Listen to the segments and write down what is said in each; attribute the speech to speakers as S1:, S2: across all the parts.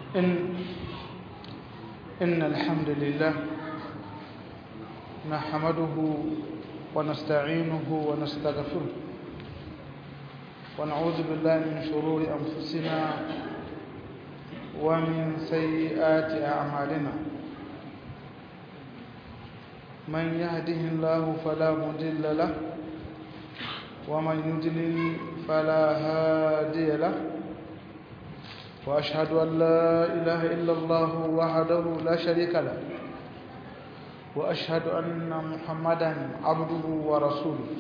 S1: إن إن الحمد لله نحمده ونستعينه ونستغفره ونعوذ بالله من شرور أنفسنا ومن سيئات أعمالنا من يهده الله فلا مضل له ومن يضلل فلا هادي له وأشهد أن لا إله إلا الله وحده لا شريك له وأشهد أن محمدا عبده ورسوله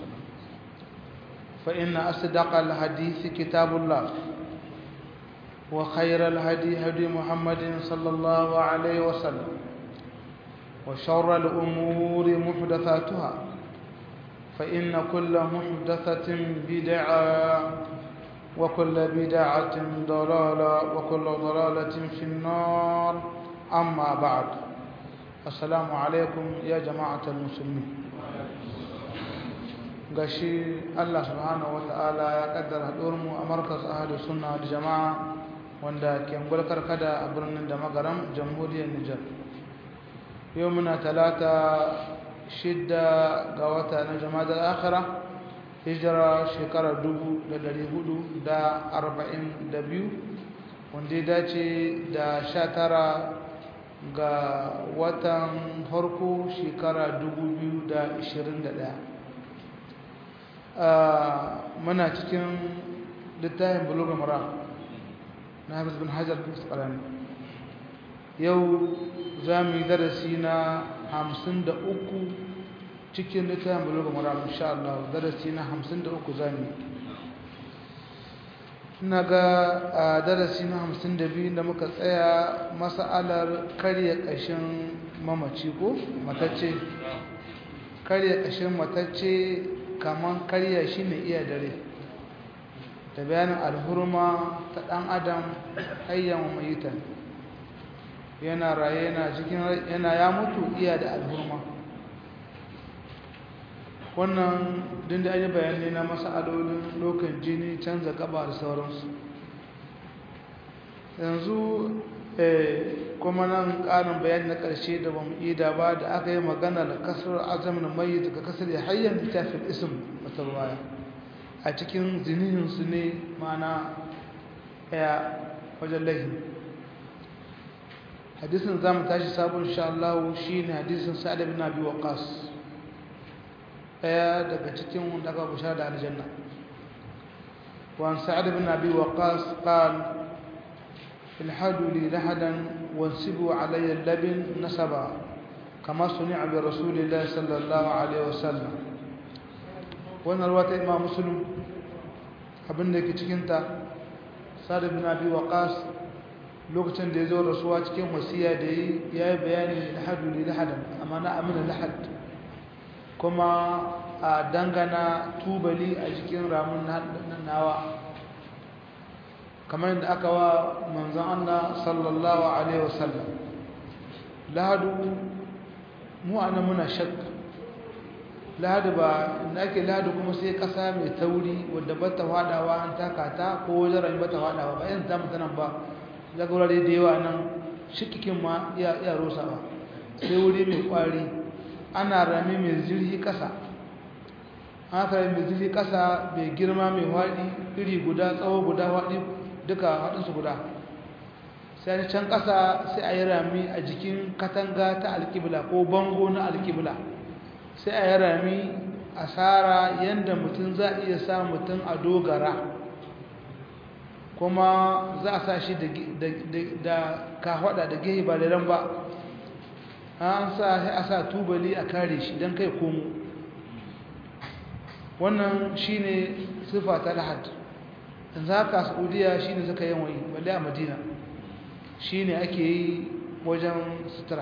S1: فإن أصدق الحديث كتاب الله وخير الهدي هدي محمد صلى الله عليه وسلم وشر الأمور محدثاتها فإن كل محدثة بدعة وكل بدعة ضلالة وكل ضلالة في النار أما بعد السلام عليكم يا جماعة المسلمين gashi Allah subhanahu ta'ala ya kaddara mu a markas ahli sunna da jama'a wanda ke gulkar kada a birnin da magaram jamhuriyar Nijar yau muna talata shidda ga wata na jama'a da akhira hijira shekara dubu da dari hudu da arba'in da biyu wanda ya dace da sha tara ga watan harko shekara dubu biyu da ishirin da ɗaya muna cikin littafin buluga mara na hafiz bin hajar bin yau za mu yi darasi na hamsin da uku cikin littafin buluga mara insha Allah darasi na hamsin da uku za mu yi ina ga a darasi na hamsin da biyu da muka tsaya masa'alar karya ƙashin mamaci ko matacce karya ƙashin matacce kamar karya shi ne iya dare da bayanin alhurma ta ɗan adam hayyan mayitan yana raye yana cikin yana ya mutu iya da alhurma wannan din da ayi bayani na masalolin lokan jini canza gaba da sauransu yanzu kuma nan ƙarin bayani na ƙarshe da bamu ida ba da aka yi magana da kasar azamin mai daga kasar ya hayyar littafin isim wata ruwaya a cikin zinihinsu ne mana ɗaya wajen lahin hadisin za mu tashi sabon sha'allahu shi ne hadisin sa'ad bin abi waqas ɗaya daga cikin wanda aka bushara da aljanna وعن سعد بن أبي وقاص قال الحدوا لي لحدا وانسبوا علي اللبن نسبا كما صنع برسول الله صلى الله عليه وسلم وانا الوقت إمام مسلم abin da ke cikinta sa'ad bin abi waqas lokacin da ya zo rasuwa cikin wasiya da yi ya yi bayani lahadu li lahadan amma na amina lahad kuma a dangana tubali a jikin ramun nawa kamar yadda aka wa manzan Allah sallallahu alaihi wasallam lahadu mu ana muna shakka lahadu ba inda ake lahadu kuma sai kasa mai tauri wadda ba ta fadawa an taka ta ko wajen rami ba ta fadawa ba yin ta mutanen ba daga wurare da yawa nan shikikin ma iya rosa ba sai wuri mai kwari ana rami mai zirhi kasa haka mai zirhi kasa mai girma mai waɗi iri guda tsawo guda waɗi duka haɗinsu guda sai can ƙasa sai a yi rami a jikin katanga ta alƙibla ko bango na alƙibla sai a yi rami a tsara yadda mutum za a iya sa mutum a dogara kuma za a sa shi da kahwada da gehe ba da ran ba an sa sai a sa tubali a kare shi don kai komo wannan shi ne sifa ta lahad yanzu haka saudiya shi ne suka yin yi balle a madina shi ne ake yi wajen sutura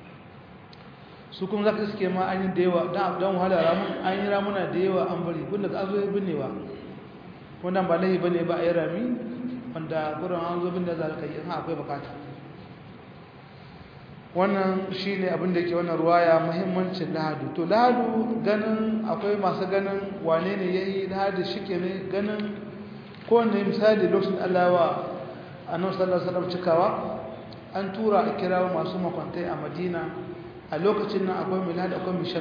S1: su kuma za ka iske ma an yi da yawa don wahala ramun an yi ramuna da yawa an bari kun daga an zo yi binnewa wannan ba laifi bane ba a yi rami wanda gurin an zo binne za ka yi ha akwai bukata wannan shi ne abin da ke wannan ruwaya muhimmancin lahadu to lahadu ganin akwai masu ganin wane ne ya yi lahadu shi ke ne ganin kowane misali lokacin allawa annabi sallallahu alaihi wasallam cikawa an tura a kirawo masu makwantai a madina a lokacin nan akwai milad akwai mishak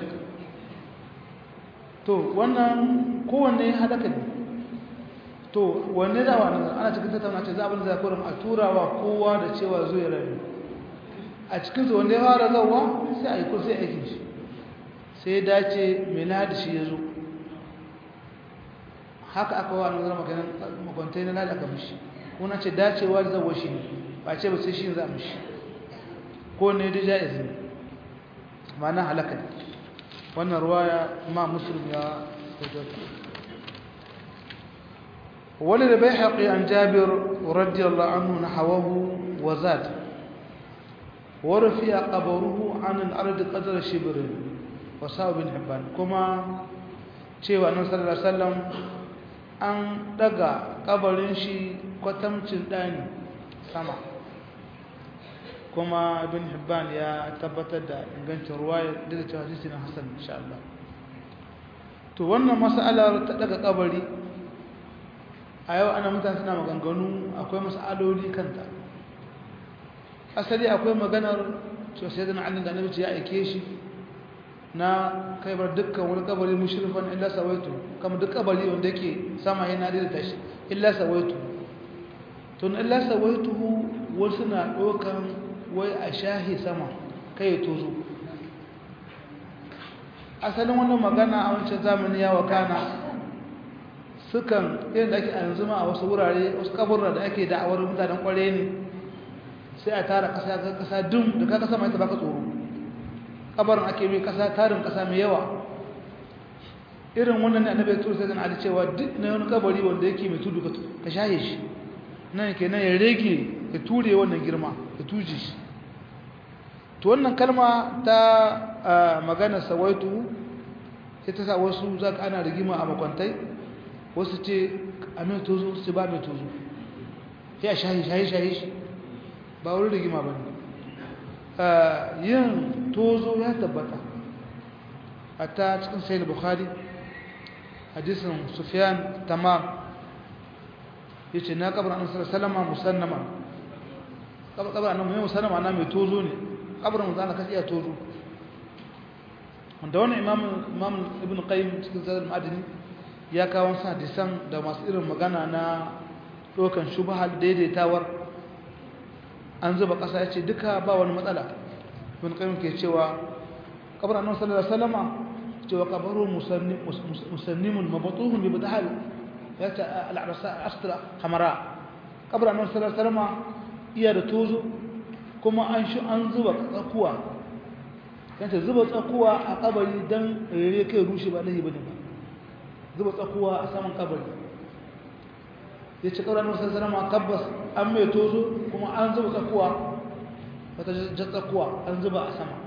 S1: to wannan kowanne hadaka ne to wanne da wa ana cikin tattauna ce za abin da zakurin a turawa kowa da cewa zo ya rayu a cikin su wanda ya fara zawa sai a yi ko sai aikin shi sai ya dace milad shi ya zo haka aka wa nan maganin makwantai na lada aka mishi kuna ce dacewa da zawo shi ne ba ce ba sai shi za a mishi ko ne da jaiz ne ma'ana halaka ne wannan ruwaya ma muslim ya tabbata ولد بيحقي عن جابر رضي الله عنه نحوه وزاد ورفع قبره عن الأرض قدر شبر وساو بن حبان كما cewa annabi sallallahu alaihi wasallam an daga kabarin shi kwatamcin dani sama kuma ibn hibban ya tabbatar da ingancin ruwaya daga cewa hadisi na hasan insha Allah to wannan mas'alar ta daga kabari a yau ana mutane suna maganganu akwai mas'aloli kanta asali akwai maganar cewa sai da Ali da Annabi ya aike shi na kaibar dukkan wani kabari mushrifan illa sawaitu kamar duk kabari wanda yake sama yana da tashi illa sawaitu to illa sawaitu wasu na dokan wai a shahi sama kai ya tozo asalin wannan magana a wancan zamani ya wakana sukan irin da ake a yanzu ma a wasu wurare wasu kaburra da ake da'awar mutanen kware ne sai a tara kasa ga kasa dum da ka kasa mai ta baka tsoro kabarin ake mai kasa tarin kasa mai yawa irin wannan ne annabi ya tura sai Ali cewa duk na wani kabari wanda yake mai tudu ka shaye shi nan kenan ya rage ya ture wannan girma ya tuje shi to wannan kalma ta magana sawaitu sai ta sa wasu za ka ana rigima a makwantai wasu ce a mai tozo su ba mai tozo ya shahi shahi shahi shi ba wani rigima ba ne yin tozo ya tabbata a ta cikin sayi bukhari hadisin sufiyan tamam ya ce na kabar annabi salama musannama kabar annabi musannama na mai tozo ne kabarin mutu ana kashi iya tozo wanda wani imam ibn qayyim cikin zadar ma'adini ya kawo sa hadisan da masu irin magana na ɗaukan shubahar daidaitawar an zuba ƙasa ya ce duka ba wani matsala ibn qayyim ke cewa kabarin annabi sallallahu alaihi wasallama cewa kabaru musannimun mabatuhun bi badahal ya ta al'arasa astra hamara kabarin annabi sallallahu alaihi wasallama iya da tozo kuma an shi an zuba tsakuwa yanta zuba tsakuwa a kabari don rere kai rushe ba lahi bane ba zuba tsakuwa a saman kabari ya ci ƙaurar wasu sanama tabbas an mai tozo kuma an zuba tsakuwa wata jan tsakuwa an zuba a sama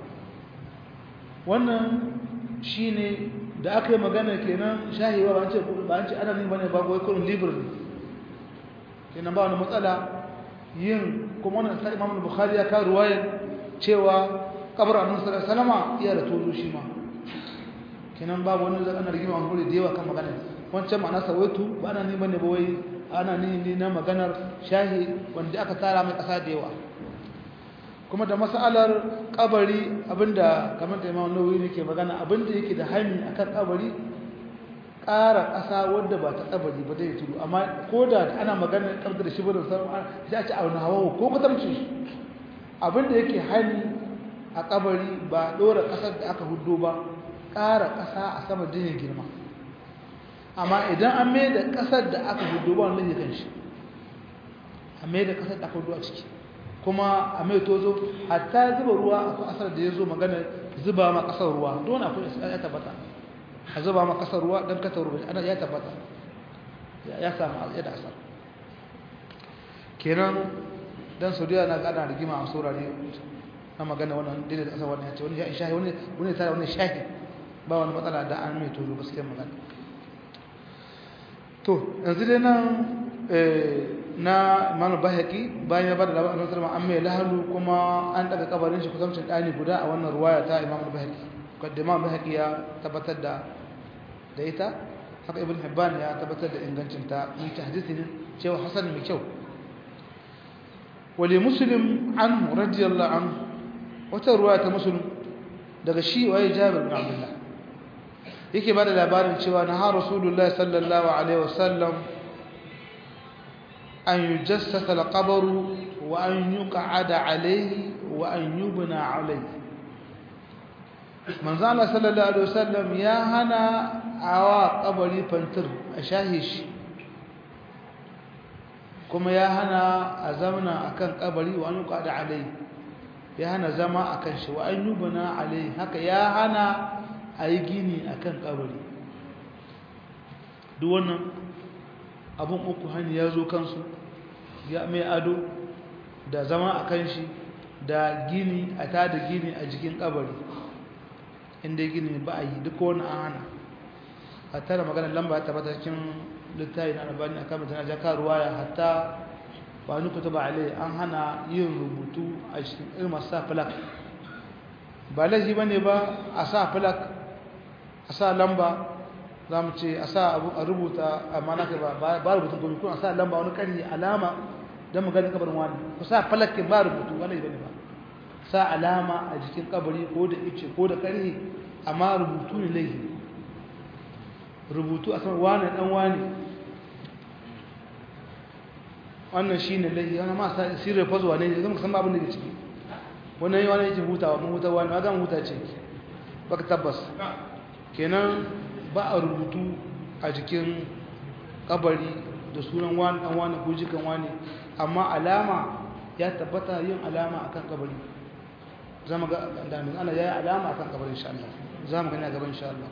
S1: wannan shi ne da aka yi magana kenan shahiwa ba an ce ana ne bane ba gwai kurin libre ne kenan ba wani matsala yin kuma wannan sai Imam Bukhari ya kawo ruwayar cewa kabar Annabi sallallahu alaihi wasallam iya da tozo shi ma kenan babu wani zaka na rigima hankali da yawa kan magana wancan ma'ana sawaitu ba ana ni bane ba wai ana ni ni na maganar shahi wanda aka tara mai kasa da yawa kuma da masalar kabari abinda kamar da Imam Nawawi yake magana abinda yake da hani akan kabari ƙara ƙasa wadda ba ta kabari ba zai tudu amma ko da ana maganar ƙarfi da shibirin sarrafa sai a ci auna hawa ko kwatamci abinda yake hani a kabari ba ɗora ƙasar da aka hudu ba ƙara ƙasa a sama jinin girma amma idan an mai da ƙasar da aka hudu ba wani kan shi a mai da ƙasar da aka hudu a ciki kuma a mai tozo hatta zuba ruwa akwai asar da ya zo magana zuba ma ƙasar ruwa don akwai ya tabbata a zuba ma kasar ruwa don kasar ruwa ana ya tabbata ya samu ya da asar kenan dan saudiya na gada rigima a saurare na magana wannan dole da kasar wannan ya ce wani ya shahi wani wani tare wani shahi ba wani matsala da an mai tozo gaskiyar magana to yanzu dai nan na imanu bahaki bayan ya bada labarin annabi an mai lahalu kuma an daga kabarin shi kusancin dani guda a wannan ruwaya ta imanu bahaki kaddama bahaki ya tabbatar da da ita haka ibn hibban ya tabbatar da ingancinta in ta hadisi ne cewa hasan mai kyau wali muslim anhu radiyallahu anhu wata ruwa ta muslim daga shi waye jabir bin abdullah yake bada labarin cewa na har rasulullahi sallallahu alaihi wasallam an yujassasa al-qabr wa an yuq'ada alayhi wa an yubna alayhi manzo Allah sallallahu alaihi wasallam ya hana awa kabari fantir a shahishi kuma ya hana a zamana akan kabari wa an yuqada alai ya hana zama akan shi wa an yubna alai haka ya hana ayi gini akan kabari duk wannan abun uku hani ya zo kansu ya mai ado da zama akan shi da gini a tada gini a jikin kabari inda gini ba a yi duk wani an hana a tara maganar lamba ta bata cikin littafi na albani a kamar tana jaka ruwaya hatta ba ni kuta ba alai an hana yin rubutu a cikin irin masu sa filak ba laifi ba ne ba a sa filak a sa lamba za mu ce a sa abu a rubuta amma na ba ba rubutun gobe kuma a sa lamba wani karni alama don mu ganin kabarin wani ku sa falakin ba rubutu wani ba ne ba sa alama a jikin kabari ko da ice ko da karni amma rubutu ne laifi rubutu a sama wane dan wane wannan shi ne laifi wani ma sa sirri fazuwa ne zama san abin da ke ciki wannan yi wani yake hutawa mun huta wani ma gama huta ce baka tabbas kenan ba a rubutu a jikin kabari da sunan wani dan wani ko jikan wani amma alama ya tabbata yin alama akan kabari zama ga damin ana yayi alama akan kabarin insha Allah zamu gani a gaban insha Allah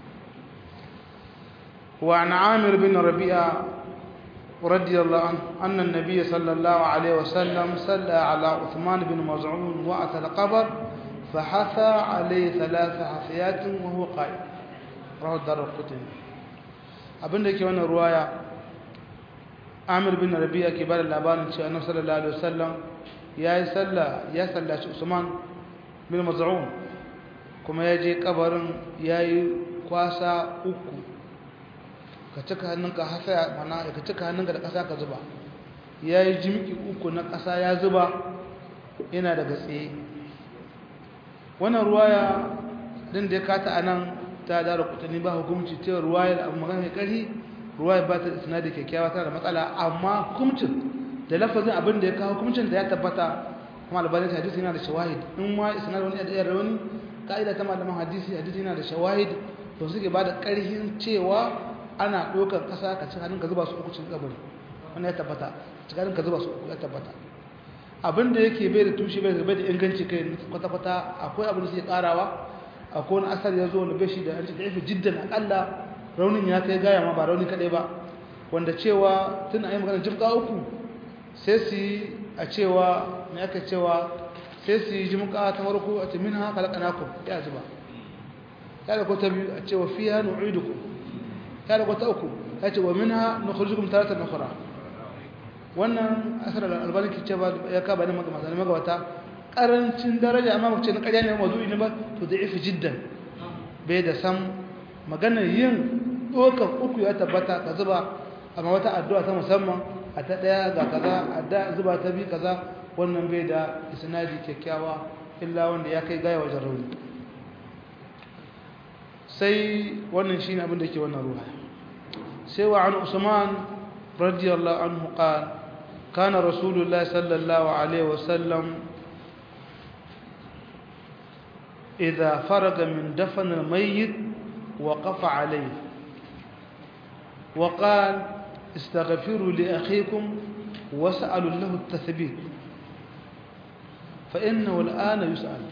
S1: wa an Amir bin Rabi'a radiyallahu anhu anna an-nabiy sallallahu alaihi wasallam salla ala Uthman bin Maz'un wa ata al-qabr فحثى عليه ثلاث حثيات وهو قائم رواه الدارقطني abinda yake wannan ruwaya Amir bin Rabi'a ke bada labarin cewa Annabi sallallahu alaihi wasallam yayi sallah ya sallaci Usman bin Maz'un kuma ya je kabarin yayi kwasa uku ka cika hannunka hasa mana ka cika hannunka da kasa ka zuba yayi jimki uku na kasa ya zuba yana daga tsaye wannan ruwaya din da ya kata anan ta dara kutani ba hukunci cewa ruwayar abu magana mai ƙarfi ruwayar ba ta da sinadi kyakkyawa tana da matsala amma hukuncin da lafazin abin da ya kawo hukuncin da ya tabbata kuma albanin hadisi yana da shawahid in ma isnad wani da rauni ka'ida ta malaman hadisi hadisi yana da shawahid to suke ba da ƙarfin cewa ana ɗaukar ƙasa ka ci hannun ka zuba su uku cikin kabari wannan ya tabbata cikin hannun ka zuba su uku ya tabbata abin da yake bai da tushe bai da inganci kai kwata-kwata akwai abin da suke karawa akwai wani asar ya zo wanda bai shi da yanci da yafi jiddan akalla raunin ya kai gaya ma ba rauni kadai ba wanda cewa tun a yi magana jimka uku sai su yi a cewa mai aka cewa sai su yi jimka ta farko a cimin haka laƙanakun ya zuba ya da ta biyu a cewa fiya nu'idukum ya da ta uku ya ce wa min ha na kurjukum taratar na kura wannan asar albani ke cewa ya kaba ne magana magabata karancin daraja amma mace na ƙarya ne mazu'i ne ba to da ifi jiddan bai da san maganar yin ɗaukar uku ya tabbata ka zuba amma wata addu'a ta musamman a ta ɗaya ga kaza adda zuba ta bi kaza wannan bai da isnadi kyakkyawa illa wanda ya kai gaya wajen rauni sai wannan shine abin da ke wannan ruwa sai wa an usman radiyallahu anhu qala كان رسول الله صلى الله عليه وسلم إذا فرغ من دفن الميت وقف عليه وقال استغفروا لأخيكم واسألوا له التثبيت فإنه الآن يسأل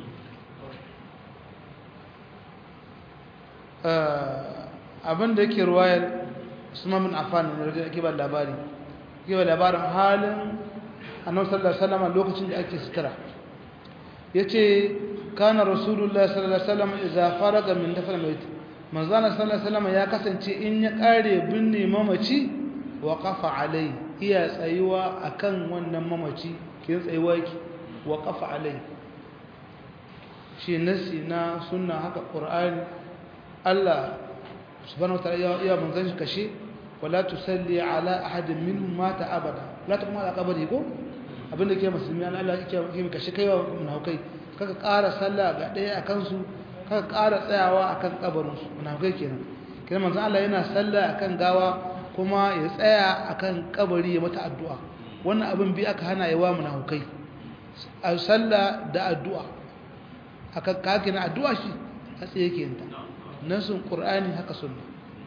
S1: abin da yake ruwayar usman bin affan ne da yake ba labari yake labarin halin annabi sallallahu alaihi wasallam lokacin da ake sutura yace kana rasulullah sallallahu alaihi wasallam idza faraga min dafn mayt manzo sallallahu alaihi wasallam ya kasance in ya kare binne mamaci wa qafa alai iya tsayuwa akan wannan mamaci kin tsayuwa yake wa qafa alai shi nasi na sunna haka qur'ani Allah subhanahu wa ta'ala ya manzon shi kashe wala tusalli ala ahadin minhum mata abada la taqum ala qabri ko abinda ke musulmi an Allah yake yi kashe kaiwa munafikai kaka ƙara sallah ga ɗaya a kansu kaka ƙara tsayawa akan kabarin su munafikai kenan kenan manzo Allah yana sallah akan gawa kuma ya tsaya akan kabari ya mata addu'a wannan abin bi aka hana yawa munafikai a sallah da addu'a akan kake na addu'a shi a tsaye yake yinta nasun qur'ani haka sunna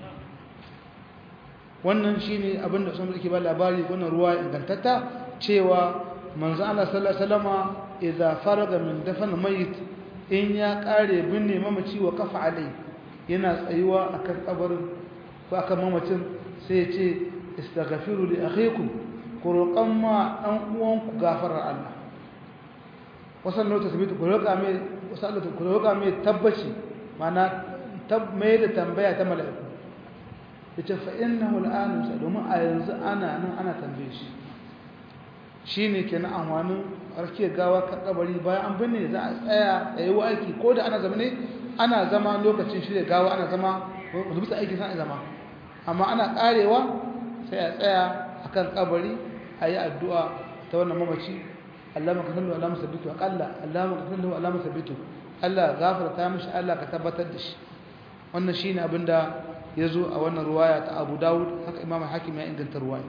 S1: wannan shine abin da sun ke ba labari wannan ruwa ingantatta cewa manzo Allah sallallahu alaihi wasallama idza faraga min dafn mayit in ya kare binne mamaci wa kafa alai yana tsayuwa akan kabarin ko akan mamacin sai ya ce istaghfiru li akhikum ku roƙan ma dan uwanku gafarar Allah wasan nota sabitu ku roƙa mai wasan ku roƙa mai tabbaci mana tab mai da tambaya ta mala'iku yace fa innahu al'an domin a yanzu ana nan ana tambaye shi shine kenan amfanin arke gawa ka kabari bayan an binne za a tsaya a yi aiki ko da ana zama ne ana zama lokacin shirya gawa ana zama wanda bisa aiki sana zama amma ana karewa sai a tsaya akan kabari a yi addu'a ta wannan mamaci Allah maka sallu Allah musabbitu akalla Allah maka sallu Allah musabbitu Allah gafarta mishi Allah ka tabbatar da shi wannan shine abinda yazo a wannan ruwaya ta Abu Dawud haka Imam Hakim ya inganta ruwaya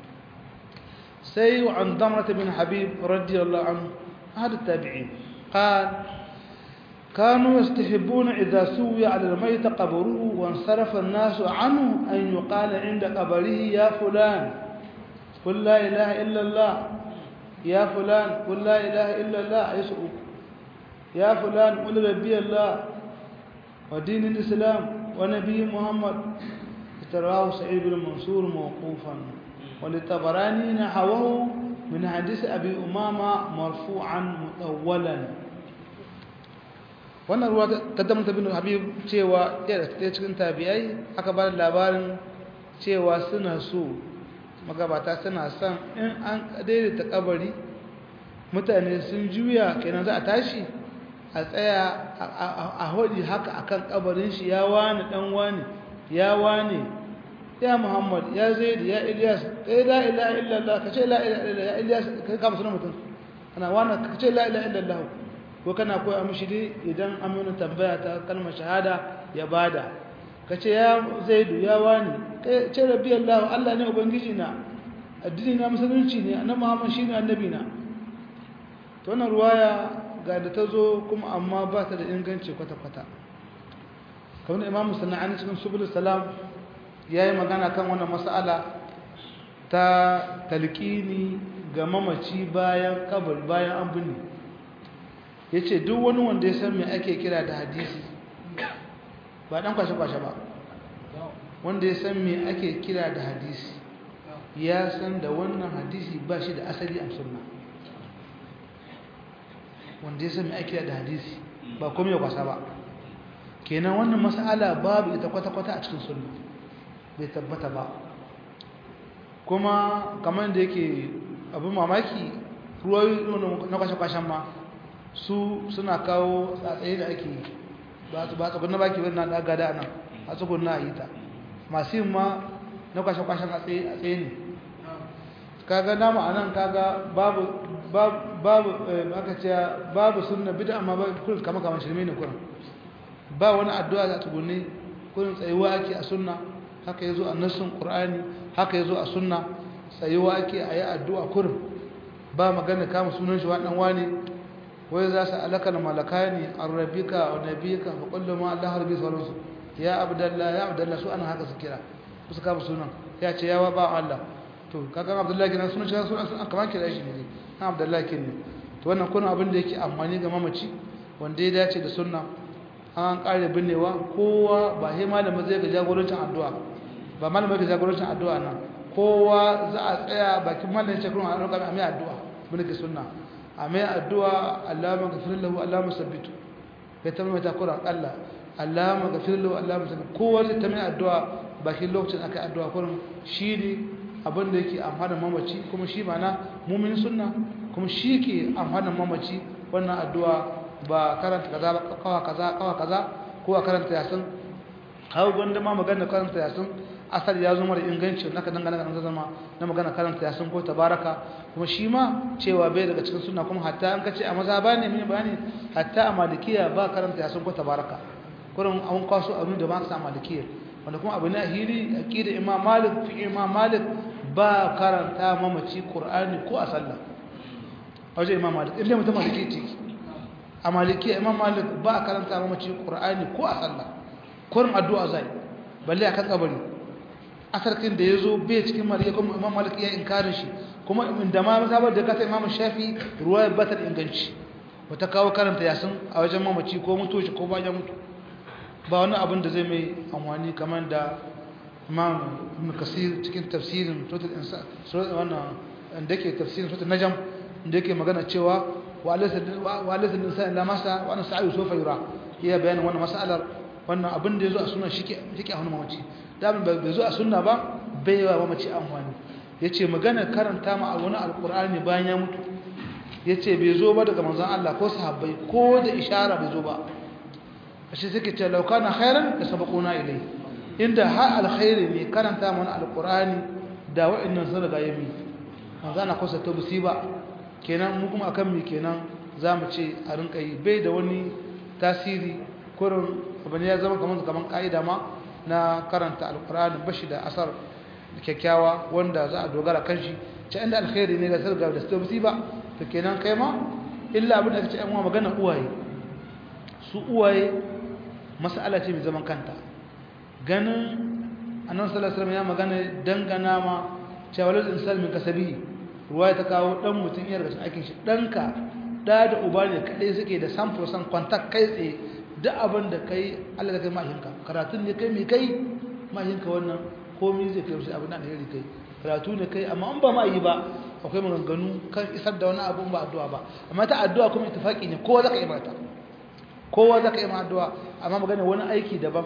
S1: سي عن ضمرة بن حبيب رضي الله عنه هذا التابعين قال كانوا يستحبون إذا سوي على الميت قبره وانصرف الناس عنه أن يقال عند قبره يا فلان قل لا إله إلا الله يا فلان قل لا إله إلا الله يسأل يا فلان قل ربي الله ودين الإسلام ونبي محمد تراه سعيد بن منصور موقوفا وللطبراني نحوه من حديث أبي أمامة مرفوعا مطولا wannan ruwa ta damta bin habib cewa ɗaya da cikin tabi'ai aka ba da labarin cewa suna so magabata suna son in an daidaita kabari mutane sun juya kenan za a tashi a tsaya a hodi haka akan kabarin shi ya wani dan wani ya wani ya muhammad ya zaid ya ilyas kai la ilaha illallah kace la ilaha illallah ya ilyas kai ka musulun mutum ana wani kace la ilaha illallah ko kana koya mishi dai idan an mana tambaya ta kalmar shahada ya bada kace ya zaidu ya wani kai ce rabbi allah allah ne ubangiji na addini na musulunci ne annabi muhammad shine annabi na to wannan ruwaya ga da ta zo kuma amma ba ta da inganci kwata-kwata kamar imam sana'ani cikin subul salam ya yi magana kan wannan mas'ala ta talqini ga mamaci bayan kabar bayan an binne ya ce duk wani wanda ya san me ake kira da hadisi ba dan kwashe-kwashe ba wanda ya san me ake kira da hadisi ya san da wannan hadisi ba shi da asali a sunna wanda ya san me ake kira da hadisi ba kuma ya kwasa ba kenan wannan mas'ala babu ita kwata-kwata a cikin sunna bai tabbata ba kuma kamar da yake abin mamaki ruwayi na kwashe-kwashen ma su suna kawo tsatsaye da ake ba su ba tsakon na baki wani na daga da nan a tsakon na yi ta masu yin ma na kwashe-kwashen a tsaye ne kaga nama a nan kaga babu babu aka ce babu sunna bida amma ba kurin kama kama shirme ne kurin ba wani addu'a za tsugunne kurin tsayuwa ake a sunna haka yazo a nassun qur'ani haka yazo a sunna tsayuwa ake a yi addu'a kurin ba magana kama sunan shi wadan wani wai za su alaka na malakani arrabika wa nabika fa kullu ma Allah rabbi sallallahu ya abdallah ya abdallah su ana haka su kira su kama sunan ya ce yawa ba Allah to kaga abdullahi kenan sunan shi sunan kamar kira shi ne abdullahi kenan to wannan kuna abin da yake amfani ga mamaci wanda ya dace da sunna an kare binnewa kowa ba sai malama zai ga jagorancin addu'a ba malama ga jagorancin addu'a nan kowa za a tsaya bakin malamin ce kuma a roƙa mai addu'a bin ke sunna a mai addu'a Allahumma ghafir lahu Allahumma sabbitu ya ta mai takura Allah Allahumma ghafir lahu Allahumma sabbitu kowa zai ta mai addu'a bakin lokacin aka addu'a kullum shi ne abin da yake amfanin mamaci kuma shi mana mumin sunna kuma shi ke amfanin mamaci wannan addu'a ba karanta kaza ba kawa kaza kawa kaza ko a karanta yasin hau gwanda ma magana karanta yasin asali ya zo mara inganci naka dangana ga zama na magana karanta yasin ko tabaraka kuma shi ma cewa bai daga cikin sunna kuma hatta an kace a maza ba ne mini bayani hatta a malikiya ba karanta yasin ko tabaraka kurin an kwaso abin da ba sa malikiya wanda kuma abu ne a hili aqida imam malik fi imam malik ba karanta mamaci qur'ani ko a sallah wajen imam malik inda mutum maliki ce a malikiya imam malik ba karanta mamaci qur'ani ko a sallah kurin addu'a zai balle akan kabari asarkin da yazo bai cikin malikiya kuma imam malik ya inkarin shi kuma inda ma mazhabar da kata imam shafi ruwaya batar inganci wata kawo karanta yasin a wajen mamaci ko mutu shi ko bayan mutu ba wani abin da zai mai amfani kamar da imam ibn kasir cikin tafsirin suratul insa wannan da yake tafsirin suratul najm da yake magana cewa wa alaysa wa alaysa insan la masa wa ana sa'i sofa yura iya bayanin wannan mas'alar wannan abin da yazo a sunna shike shike a hannun mamaci da bai zo a sunna ba bai wa mamaci amfani yace magana karanta ma wani alqur'ani bayan ya mutu yace bai zo ba daga manzon Allah ko sahabbai ko da ishara bai zo ba ashe suke ce laukana khairan da sabaquna ilai inda ha alkhairi ne karanta mana alqur'ani da wa'annan sun riga yami manzana kusa ta musiba kenan mu kuma akan mi kenan zamu ce a rinka yi bai da wani tasiri kurin abin ya zama kaman kaman kaida ma na karanta alqur'ani bashi da asar kyakkyawa wanda za a dogara kan shi ce inda alkhairi ne da sun riga da su musiba to kenan kai ma illa abin da kace an magana uwaye su uwaye mas'ala ce mai zaman kanta ganin annabi sallallahu alaihi wasallam ya magana dangana ma cewa lal insan min kasabi ruwaya ta kawo dan mutun iya daga cikin aikin shi danka da da uba ne kadai suke da sample san contact kai tsaye duk abin da kai Allah da kai mahinka karatun ne kai mai kai mahinka wannan komai zai kai shi abin da alheri kai karatu ne kai amma an ba ma yi ba akwai maganganu kan isar da wani abu ba addu'a ba amma ta addu'a kuma ittifaqi ne kowa zaka yi mata kowa zaka yi ma addu'a amma magana wani aiki daban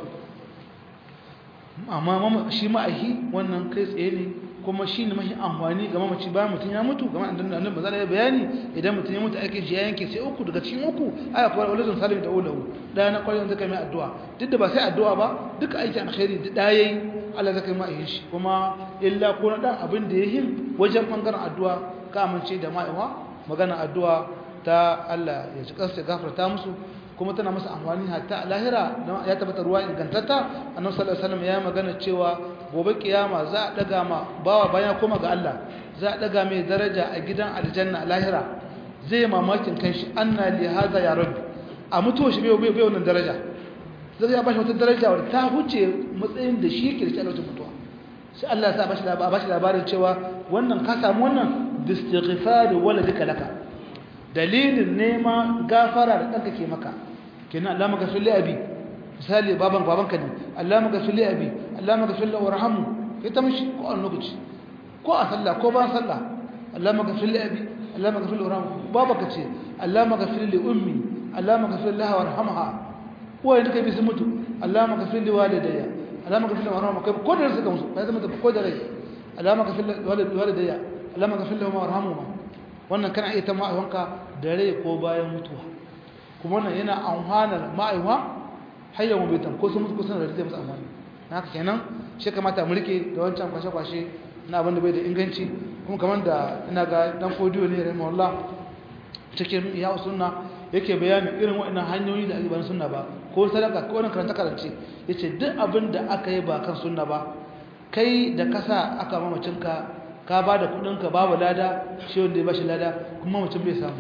S1: amma shi ma'ahi wannan kai tsaye ne kuma shi ne mahi amfani ga mamaci bayan mutum ya mutu ga ma'adan da annabi ya bayani idan mutum ya mutu aikin shi ya yanke sai uku daga cikin uku aya kuwa walidun salim da ulahu da na kwarin zaka mai addu'a duk da ba sai addu'a ba duka aikin alkhairi da yayi Allah zaka yi ma'ahin shi kuma illa ko na dan abin da yayin wajen bangaren addu'a ka amince da ma'aiwa magana addu'a ta Allah ya ci kansa gafarta musu kuma tana masa amfani hatta a lahira ya tabbata ruwa ingantatta annabi sallallahu alaihi wasallam ya magana cewa gobe kiyama za a daga ma bawa bayan koma ga Allah za a daga mai daraja a gidan aljanna lahira zai mamakin kanshi anna li hadha ya rabbi a mutuwa shi bai bai wannan daraja zai ya bashi wata daraja wadda ta huce matsayin da shi yake da shi a lokacin mutuwa sai Allah ya sa bashi labarin bashi labarin cewa wannan ka samu wannan bistighfar waladika laka dalilin nema gafara da ɗanka ke maka kenan Allah maka sulli abi misali baban babanka ne Allah maka sulli abi Allah maka sulli warhamu kai ta mishi ko an lokaci ko a sallah ko ba sallah Allah maka sulli abi Allah maka sulli warhamu babaka ce Allah maka sulli ummi Allah maka sulli laha warhamha wai duka bi su mutu Allah maka sulli walidayya Allah maka sulli warhamu kai ko da suka musu kai zama ta ko da rai Allah maka sulli walidayya Allah maka sulli warhamu wannan kana iya ta ma'aiwanka da rai ko bayan mutuwa kuma wannan yana amfanar ma'aiwa hayyar mubitan ko sun mutu kusan da zai musu amfani haka kenan shi kamata mu rike da wancan kwashe-kwashe na abin da bai da inganci kuma kamar da ina ga dan kodiyo ne rahimahullah cikin ya sunna yake bayanin irin waɗannan hanyoyi da ake bayan sunna ba ko sadaka ko wani karanta karance yace duk abin da aka yi ba kan sunna ba kai da kasa aka mamacinka ka ba da kudinka babu lada shi wanda ya bashi lada kuma mamacin bai samu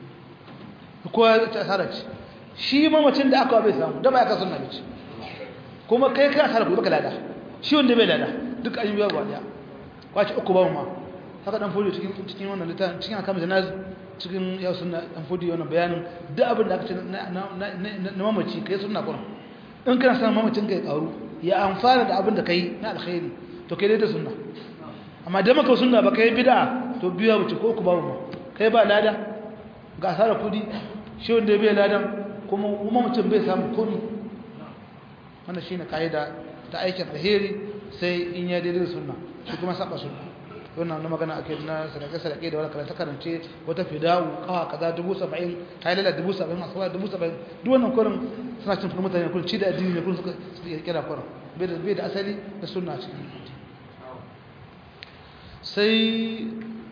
S1: ko ya ta asara ce shi mamacin da aka bai samu da ba ya ka sunna bace kuma kai ka asara ku baka lada shi wanda bai lada duk an yi biya ba daya kwace uku ba ma haka dan fodi cikin cikin wannan littafin cikin akan janaz cikin ya sunna dan fodi wannan bayanin duk abin da aka ce na mamaci kai sunna kuma in kana san mamacin kai karu ya amfana da abin da kai na alkhairi to kai dai da sunna amma da maka sunna ba kai bid'a to biya wuce ko ku babu ma kai ba lada ga asara kudi shi wanda bai ladan kuma kuma mutum bai samu komi wannan shine kaida ta aikin alheri sai in ya daidai sunna shi kuma saba sunna wannan na magana ake na sadaka sadaka da wani karanta karance wata fidawu kawa kaza dubu saba'in hailala dubu saba'in asuwa dubu saba'in duk wannan kurin suna cin kuma mutane kurin ci da addini ne kurin suka kira kurin bai da asali da sunna cikin sai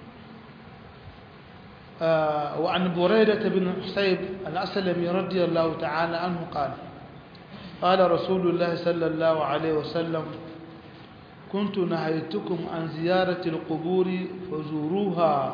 S1: وعن بريدة بن حسيب الأسلمي رضي الله تعالى عنه قال قال رسول الله صلى الله عليه وسلم كنت نهيتكم عن زيارة القبور فزوروها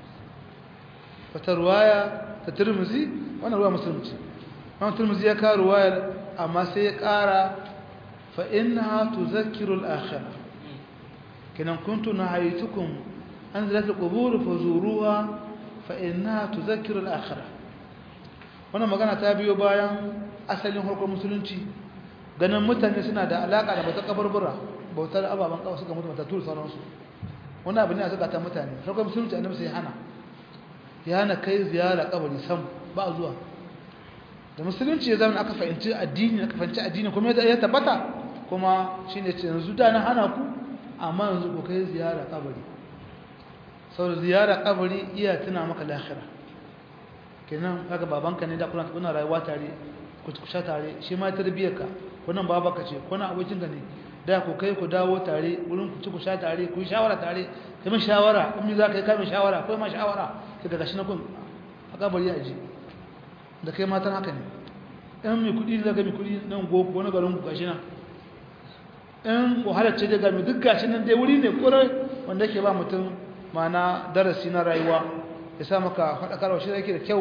S1: فترواية تترمزي وانا رواية مسلمتي وانا ترمزي يكا رواية أما سيكارا فإنها تذكر الآخرة كنا كنت نهيتكم عن زيارة القبور فزوروها فإنها تذكر الآخرة وانا مغانا تابيو بايا أسلين هرقو مسلمتي ganin mutane suna da alaka da bautar kabarbura bautar ababen kawo suka mutu matattu sauransu wani abu ne a zukatan mutane farkon musulunci annabi sai hana ya hana kai ziyara kabari sam ba zuwa da musulunci ya zama aka fahimci addini aka fahimci addini kuma ya tabbata kuma shine ce yanzu da na hana ku amma yanzu ku kai ziyara kabari saboda ziyara kabari iya tuna maka lahira kenan kaga babanka ne da kuna kuna rayuwa tare ku sha tare shi ma tarbiyyar ka wannan babanka ce kuna abokin ka ne da ku kai ku dawo tare wurin ku ci ku sha tare ku yi shawara tare kai min shawara in mi za ka yi kai min shawara kai ma shawara sai daga shi na kun a kabari a ji da kai matan haka ne in mai kuɗi da ga mai kuɗi nan gobe wani garin ku gashi nan in wahalar ce daga mai duk gashi nan dai wuri ne kurai wanda yake ba mutum mana darasi na rayuwa ya sa maka faɗakarwa shi yake da kyau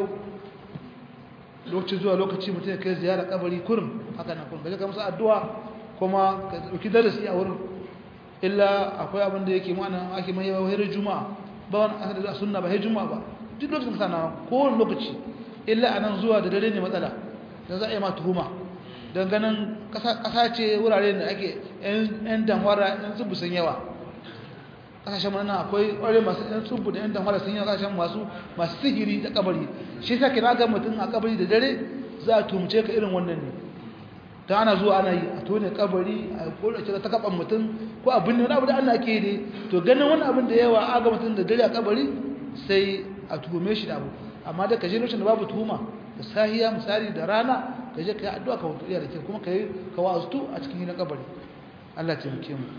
S1: lokaci zuwa lokaci mutum ya kai ziyara kabari kurum haka na kurum gaje ka musu addu'a kuma ka ɗauki darasi a wurin illa akwai abin da yake ma'ana ake mai yawa wayar juma'a ba wani asali da sunna ba hay juma'a ba duk lokacin ka sana kowane lokaci illa anan zuwa da dare ne matsala dan za a yi ma tuhuma dan ganin kasa ce wurare da ake yan damwara yan zubu sun yawa kasashen mana akwai ƙwarai masu yan tsubu da yan damwara sun yawa kasashen masu masu sihiri da kabari shi yasa kina ga mutum a kabari da dare za a tumce ka irin wannan ne ta ana zuwa ana yi a tone kabari a kodace ta kaban mutum ko abin ne wani abu da ana ke ne to ganin wani abin da yawa a ga mutum da dare a kabari sai a tuhume shi da abu amma da ka je lokacin da babu tuhuma da sahiya misali da rana ka je ka yi addu'a ka wuce iya da ke kuma ka yi ka wa'azutu a cikin gidan kabari Allah ya taimake mu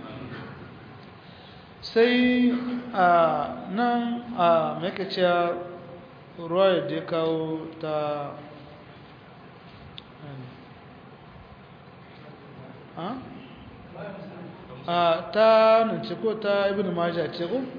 S1: sai a nan a mai cewa ruwa da ya kawo ta a ta nance ko ta ibn majah ce ko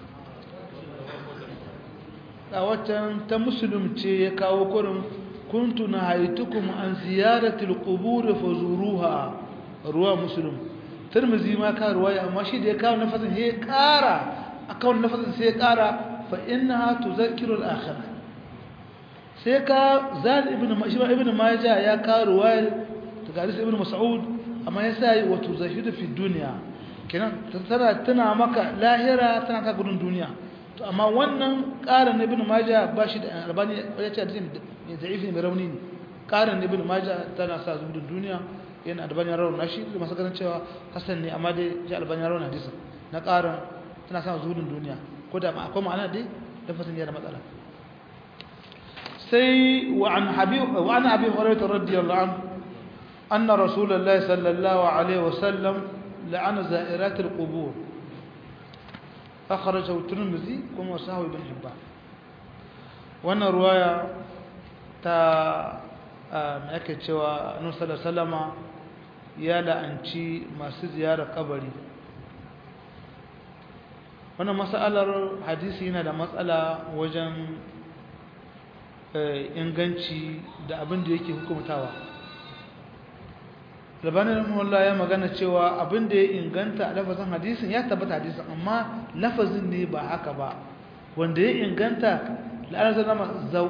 S1: a watan ta musulun ce ya kawo kurin kuntu na haitukum an ziyaratul qubur fazuruha ruwa musulun tirmizi ma ka ruwaya amma shi da ya kawo nafasin ya kara akan nafasin sai ya kara fa innaha tuzakkiru al-akhirah sai ka zal ibn ibn majah ya kawo ruwayar daga ibn mas'ud amma ya sa yi wato zahidu fi duniya kenan tana tana maka lahira tana ka gudun duniya to amma wannan ƙarin ibn majah ba shi da albani ya ce hadisi mai da'ifi mai rauni ne ƙarin ibn majah tana sa gudun duniya yana albani ya rauna shi da masu ganin cewa hasan ne amma dai ji albani ya rauna hadisi na ƙarin tana sa gudun duniya ko da akwai ma'ana dai lafazin yana matsala sai wa an habib wa an abi hurairah radiyallahu anhu أن رسول الله صلى الله عليه وسلم لعن زائرات القبور أخرجه الترمذي كما وصاه ابن حبان وانا رواية تا ake cewa annabi sallallahu alaihi wasallama ya la'anci masu ziyarar kabari wannan mas'alar hadisi yana da matsala wajen inganci da abin da yake hukumtawa labanin rahimahullah ya magana cewa abin da ya inganta a lafazin hadisin ya tabbata hadisin amma lafazin ne ba haka ba wanda ya inganta la'ana zama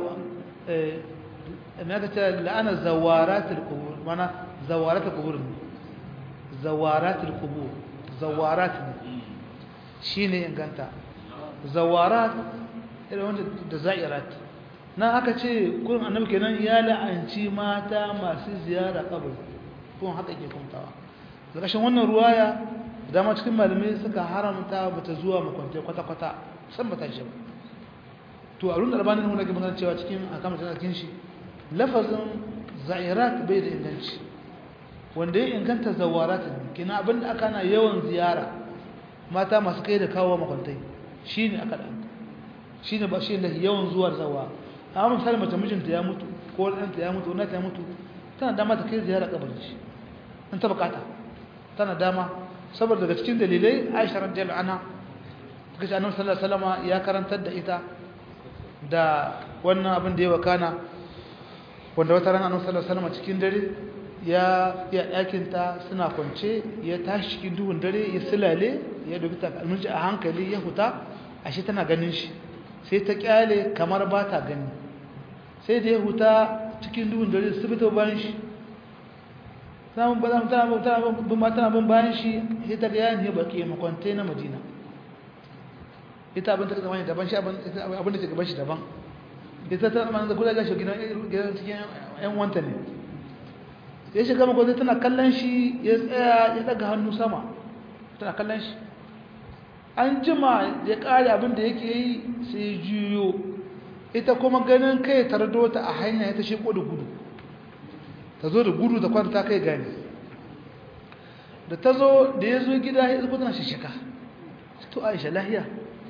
S1: la'ana zawaratul qubur mana zawaratul qubur ne zawaratul qubur zawarat ne shine inganta zawarat irin wanda da za'irat na aka ce kurin annabi kenan ya la'anci mata masu ziyara kabari kuma haka ke kuntawa ƙarshen wannan ruwaya dama cikin malamai suka haramta bata zuwa makwantai kwata-kwata san bata shi ba to a runar albanin wani ga magana cewa cikin akamar cikin shi lafazin za'irat bai da inganci wanda ya inganta zawarat ne kina abinda aka na yawan ziyara mata masu kai da kawo makwantai shine aka da shine ba shi ne yawan zuwa zawa amma misali mace mijinta ya mutu ko ɗanta ya mutu wani ta ya mutu tana dama ta kai ziyara kabarin shi in ta bukata tana dama saboda daga cikin dalilai Aisha radiyallahu anha take ce Annabi sallallahu alaihi wasallam ya karantar da ita da wannan abin da ya wakana wanda wata rana Annabi sallallahu alaihi wasallam cikin dare ya ya ɗakin ta suna kwance ya tashi cikin duhun dare ya silale ya dubi ta almunci a hankali ya huta ashe tana ganin shi sai ta kyale kamar ba ta gani sai da ya huta cikin duhun dare su fito bayan shi samun ba za mu tana bin bayan shi sai ta gaya ne baki makwante na madina ita abin ta zama ne daban shi abin da ke gaban shi daban ita ta zama da kula gashi gidan cikin yan wanta ne ya shiga makwante tana kallon shi ya tsaya ya daga hannu sama tana kallon shi an jima ya kare abin da yake yi sai juyo ita kuma ganin kai tardo ta a hanya ya ta sheko da gudu ta zo da gudu da kwanta kai gani da ta zo da ya zo gida ya zuba tana shishika to aisha lahiya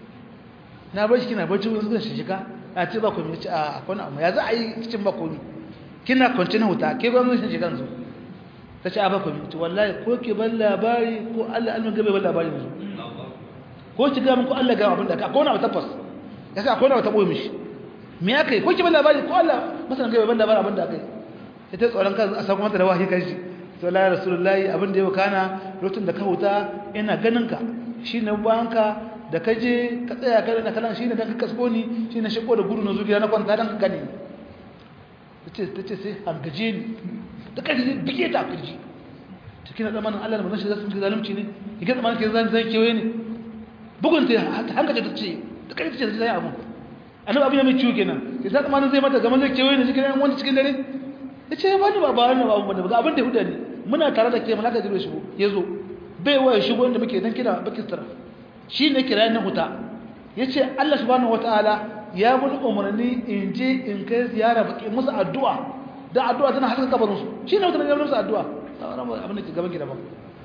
S1: na bar shi kina barci wani zuwa shishika a ce ba komi ce a akwai amma ya za a yi kicin ba komi kina kwanci na huta ke gwamnati shishika zo ta ce a ba komi ce wallahi ko ke ban labari ko allah almin gabe ban labari yanzu ko ki gama ko allah gama abin da ka akwai wani abu tabbas ya sa akwai wani abu taɓo mishi me ya kai ko ki ban labari ko allah masanin gabe ban labari abin da aka yi ita tsoron kan a samu mata da wahayi kanshi to la rasulullahi abin da ya kana lokacin da ka huta ina ganin ka shine bayanka da ka je ka tsaya ka na kalan shine dan ka kasko ni shine shigo da gudu na zuciya na kwanta dan ka gane tace tace sai hangaje ni da kai bige ta kirji cikin zamanin Allah da manzon shi zasu zalunci ne kike zamanin ke zan zan kewaye ne bugun ta hangaje ta ce da kai tace sai abu annabi abin mai ciwo kenan sai zamanin zai mata gaman zai kewaye ne cikin wani cikin dare ya ce ba ni ba ba ni ba abin da abin da huda ne muna tare da ke malaka jibril shigo ya zo bai waya shigo inda muke dan kira bakistar shi ne kira ni huta ya ce allah subhanahu wataala ya mun umarni in je in kai ziyara baki musu addu'a da addu'a tana haska kabarin su shi ne mutane ya musu addu'a sauran abin da ke gaban gida ba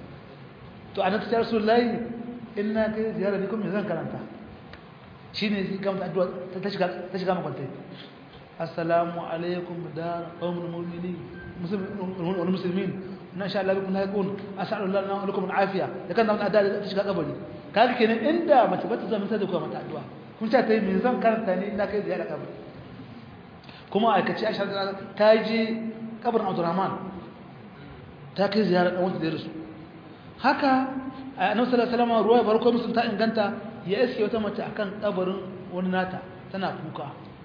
S1: to a nan ta rasulullahi in na kai ziyara ni kuma me zan karanta shi ne shi gama addu'a ta shiga ta shiga makwantai assalamu alaikum dar qawmul mu'minin muslimin muslimin na sha Allah bikum lahiqun as'alullah lana wa lakum al'afiya da kan nan addu'a ta shiga kabari kaga kenan inda mace bata zama ta da kuma mata addu'a kun ta tayi me zan karanta ne ina kai ziyara kabari kuma aikace Aisha ta je kabarin Abdurrahman ta kai ziyara dan wanda da rasu haka annabi sallallahu alaihi wasallam ruwaya barko musun ta inganta ya iske wata mace akan kabarin wani nata tana kuka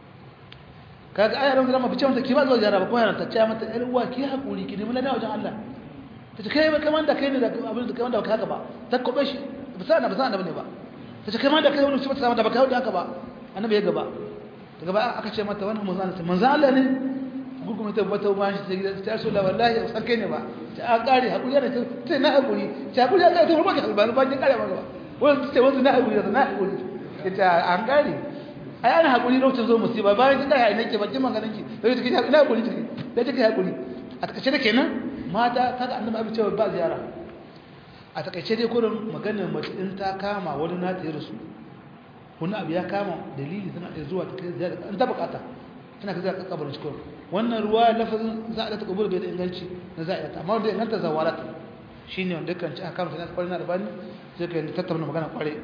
S1: kaga ayar da ma fice mata ki ba zuwa ziyara ba ko yana ta ce mata yar uwa ki hakuri ki nemi ladawa wajen Allah ta ce kai ba kaman da kai ne da abin da kaman da haka ba ta kobe shi ba sa na ba sa na bane ba ta ce kaman da kai wani sifata sama da baka hauda haka ba annabi ya gaba daga ba aka ce mata wannan manzo Allah manzo Allah ne gurguma ta bata ba shi ta gidan ta so la wallahi san kai ne ba ta a kare hakuri da ta na hakuri ta hakuri da ta rubuta ba ba kin kare ba gaba wannan ta wannan na hakuri da na hakuri ta an kare ai ana hakuri lokacin zo musiba bayan kin kai nake bakin maganin ki sai kike ina hakuri kike da kike hakuri a takaice da kenan mata kaga annabi abin cewa ba ziyara a takaice dai kurin maganar mace in ta kama wani na ta yi rasu wani abu ya kama dalili tana da zuwa ta kai ziyara in ta bukata tana kai ziyara kabarin cikin wannan ruwa lafazin za a ta kabul bai da inganci na za a ta amma wanda inganta zawarat shine wanda kan ci a kama tana kwarin da bani sai ka yi tattauna magana kware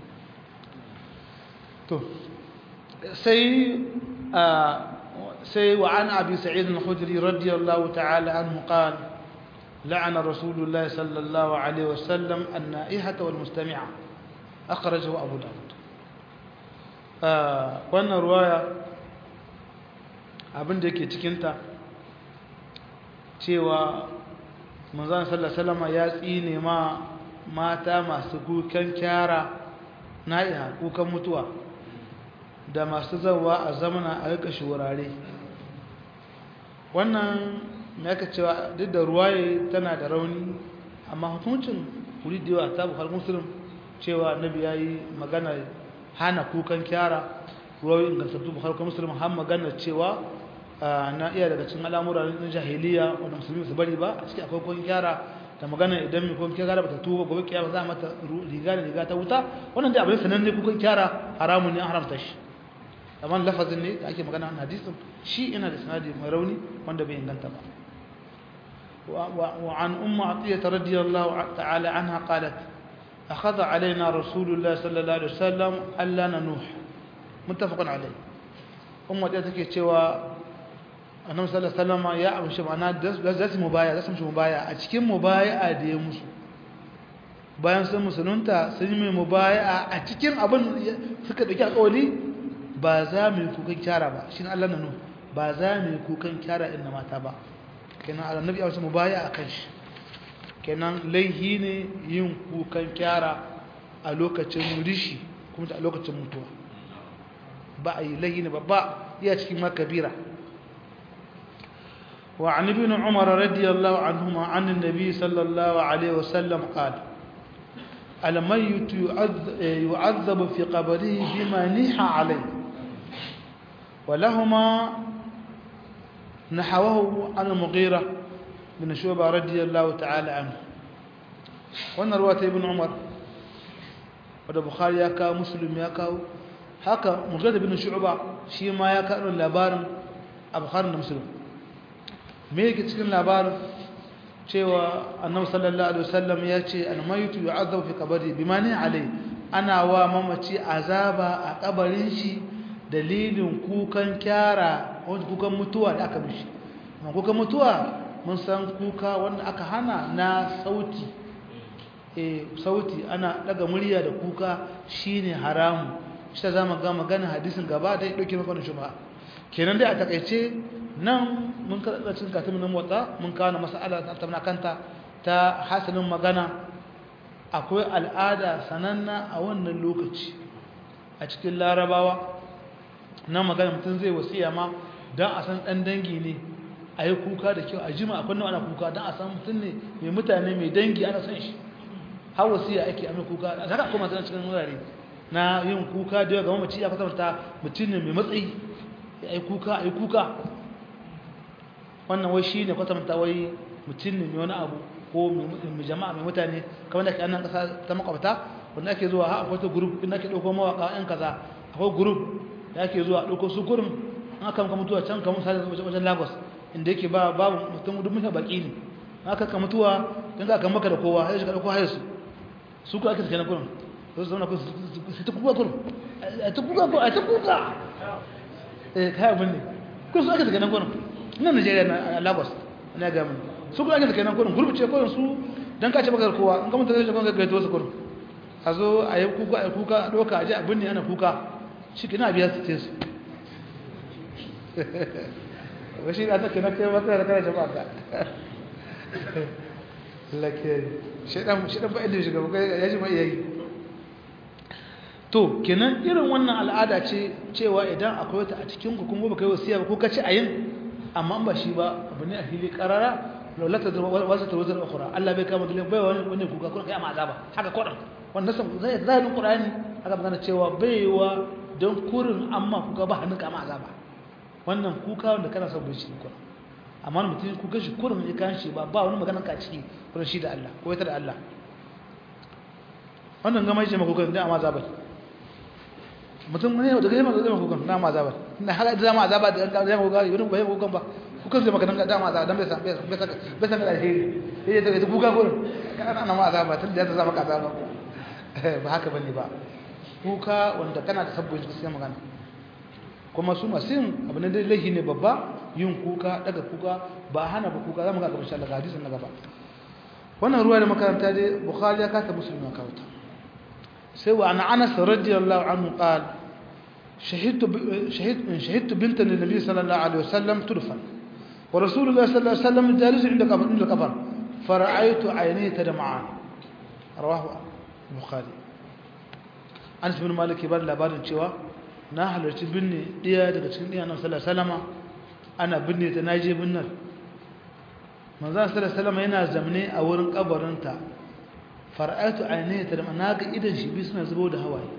S1: to sai sai wa an abi sa'id al-khudri radiyallahu ta'ala anhu qala لعن رسول الله صلى الله عليه وسلم النائحة والمستمعة أخرجه أبو داود wannan ruwaya abin da ke cikinta cewa manzan sallallahu ya tsine ma mata masu kukan kyara na'iha kukan mutuwa da masu zawa a zamana a rika wurare wannan me aka cewa duk da ruwaye tana da rauni amma hukuncin wuri da yawa ta bukhari muslim cewa annabi yayi magana hana kukan kyara ruwayoyi ingantattu bukhari kuma muslim har magana cewa na iya daga cikin al'amura na jahiliya wanda musulmi su bari ba a cikin akwai kukan kyara da magana idan mai kukan kyara ba ta tuba gobe kiyama za a mata riga da riga ta wuta wannan dai abin sananne kukan kyara haramun ne an haramta shi amma lafazin ne da ake magana a hadisin shi ina da sanadi mai rauni wanda bai inganta ba وعن أم عطية رضي الله تعالى عنها قالت أخذ علينا رسول الله صلى الله عليه وسلم ألا ننوح متفق عليه أم عطية تكي تشوى annabi sallallahu alaihi wasallam ya amshi ma'ana da su mubaya da su mishi mubaya a cikin mubaya da ya musu bayan sun musulunta sun yi mubaya a cikin abin suka dauki alƙawari ba za mu yi kukan kyara ba shi Allah nanu ba za mu yi kukan kyara inda mata ba kenan annabi ya mu baya akan shi kenan laihi ne yin kukan kyara a lokacin rishi kuma a lokacin mutuwa ba a yi laihi ne babba iya cikin makabira وعن ابن عمر رضي الله عنهما عن النبي صلى الله عليه وسلم قال الميت يعذب في قبره بما نيح عليه ولهما نحوه عن المغيرة بن شعبة رضي الله تعالى عنه وانا رواية ابن عمر wadda bukhari ya kawo muslim ya kawo haka mughira bin shu'ba shi ma ya kawo labarin a bukhari da muslim me yake cikin labarin cewa annabi sallallahu alaihi wasallam ya ce al-maytu yu'adhabu fi qabri bima ni alai ana wa mamaci azaba a kabarin shi dalilin kukan kyara wanda kukan mutuwa da aka mishi amma kukan mutuwa mun san kuka wanda aka hana na sauti eh sauti ana daga murya da kuka shine haramu shi ta zama ga magana hadisin gaba da dauke maka wannan shubha kenan dai a takeice nan mun kada cikin katimin nan motsa mun kawo mas'ala ta tabna kanta ta hasalin magana akwai al'ada sananna a wannan lokaci a cikin larabawa na magana mutum zai wasiya ma don a san ɗan dangi ne a yi kuka da kyau a jima akwai ana kuka don a san mutum ne mai mutane mai dangi ana san shi har wasiya ake a mai kuka a zaka kuma sanar cikin wurare na yin kuka da yawa ga mamaci ya fasarta mutum ne mai matsayi ya yi kuka a yi kuka wannan wai shi ne kwatanta wai mutum ne mai wani abu ko mai jama'a mai mutane kamar da ke annan ƙasa ta makwabta wanda ake zuwa ha akwai ta group inda ake ɗauko mawaƙa 'yan kaza akwai group da ake zuwa ɗauko su gurin an aka maka mutuwa can kamar sa wajen lagos inda yake ba babu mutum duk mutane baki ne aka ka mutuwa don ka maka da kowa sai ka ɗauko hayar su su ku ake suke na gurin su su zauna su ta kuka gurin a ta kuka gurin a ta kuka eh kai abin ne kun su ake suke na gurin nan Najeriya na Lagos na ga mun su kuma ake kenan kurin gurbi ce kurin su dan ka ce baka kowa in ka mutu zai kuma gaito su kurin a zo a yi kuka a kuka a doka a je abin ne ana kuka shi kina biya su ce su wa shi da ta kenan kai maka da kana jama'a ka lake shedan shedan ba idan shiga kai ya ji mai yayi to kenan irin wannan al'ada ce cewa idan akwai ta a cikin ku kuma baka yi wasiya ba ko ka ci ayin amma ba shi ba abu ne a fili karara laulata da wasu tarwatar ukura Allah bai kama dalilin bai wani wani kuka kuma kai amma azaba haka kodan wannan san zai zahirin qur'ani haka magana cewa baiwa don kurin amma kuka ba hannun kama azaba wannan kuka wanda kana son bai shi kuka amma mutum kuka shi kurin ya kan shi ba ba wani magana ka ciki kurin shi da Allah ko ita da Allah wannan gama shi makuka da amma azaba mutum ne da gama zai makuka na amma azaba na haka da zama azaba da zai makuka yi ba makuka ba kukan zai maka dan dama azaba dan bai san bai san bai san alheri yaje ta kuka gurin kana ana ma azaba tun da ya zama ka azaba ba haka bane ba kuka wanda kana da sabbin sai magana kuma su masu yin abu ne dai laihi ne babba yin kuka daga kuka ba hana ba kuka zamu ga gaba insha Allah hadisin na gaba wannan ruwa da makaranta dai bukhari ya kata muslim ya kawo ta sai wa ana anas radiyallahu anhu qala شهدت شهدت شهدت بنت النبي صلى الله عليه وسلم تدفن ورسول الله صلى الله عليه وسلم جالس عند قبر عند القبر فرأيت عينيه تدمعان رواه البخاري Anas bin Malik ya bar labarin cewa na halarci binne ɗaya daga cikin ɗiyan Annabi sallallahu alaihi wasallam ana binne ta naje binnar manzo sallallahu alaihi wasallam yana zamne a wurin kabarinta fara'atu ainihi ta da na ga idan shi biyu suna zubo da hawaye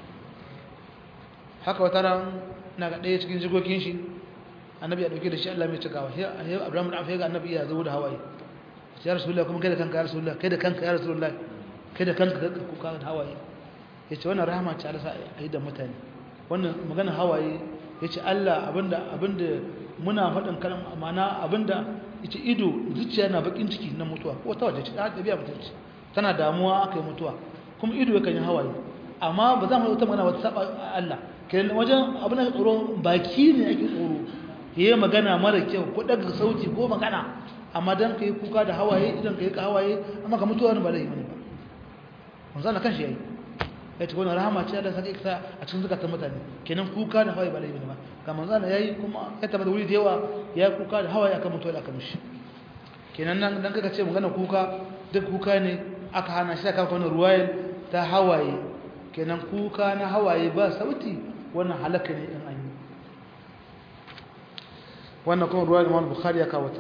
S1: haka wata ran na ga ɗaya cikin jikokin shi annabi ya ɗauke da shi Allah mai cikawa sai Abraham da Afiya ga annabi ya zubo da hawaye ya rasulullah kuma kai da kanka ya rasulullah kai da kanka ya rasulullah kai da kanka ka kuka da hawaye yace wannan rahama ce Allah sa a yi da mutane wannan magana hawaye yace Allah abinda abinda muna faɗin kalmar amana abinda yace ido zuciya na bakin ciki na mutuwa ko ta waje ce ta biya mutunci tana damuwa aka yi mutuwa kuma ido yakan yi hawaye amma ba za mu ta magana wata saba Allah kenan wajen abin da tsoro baki ne ake tsoro yayi magana mara kyau ko daga sauti ko magana amma dan kai kuka da hawaye idan kai ka hawaye amma ka mutuwa ba laifi ne ba manzo Allah kanshi yayi ya ce wannan rahama ce Allah sake sa a cikin zakatan mutane kenan kuka da hawaye ba laifi ne ba ga manzo Allah yayi kuma ya tabbata wuri da yawa ya kuka da hawaye akan mutuwa da aka mishi kenan nan dan kaga ce magana kuka duk kuka ne aka hana shi aka kawo ruwayar ta hawaye kenan kuka na hawaye ba sauti wannan halaka ne in an yi wannan kuma ruwayar Imam Bukhari ya kawo ta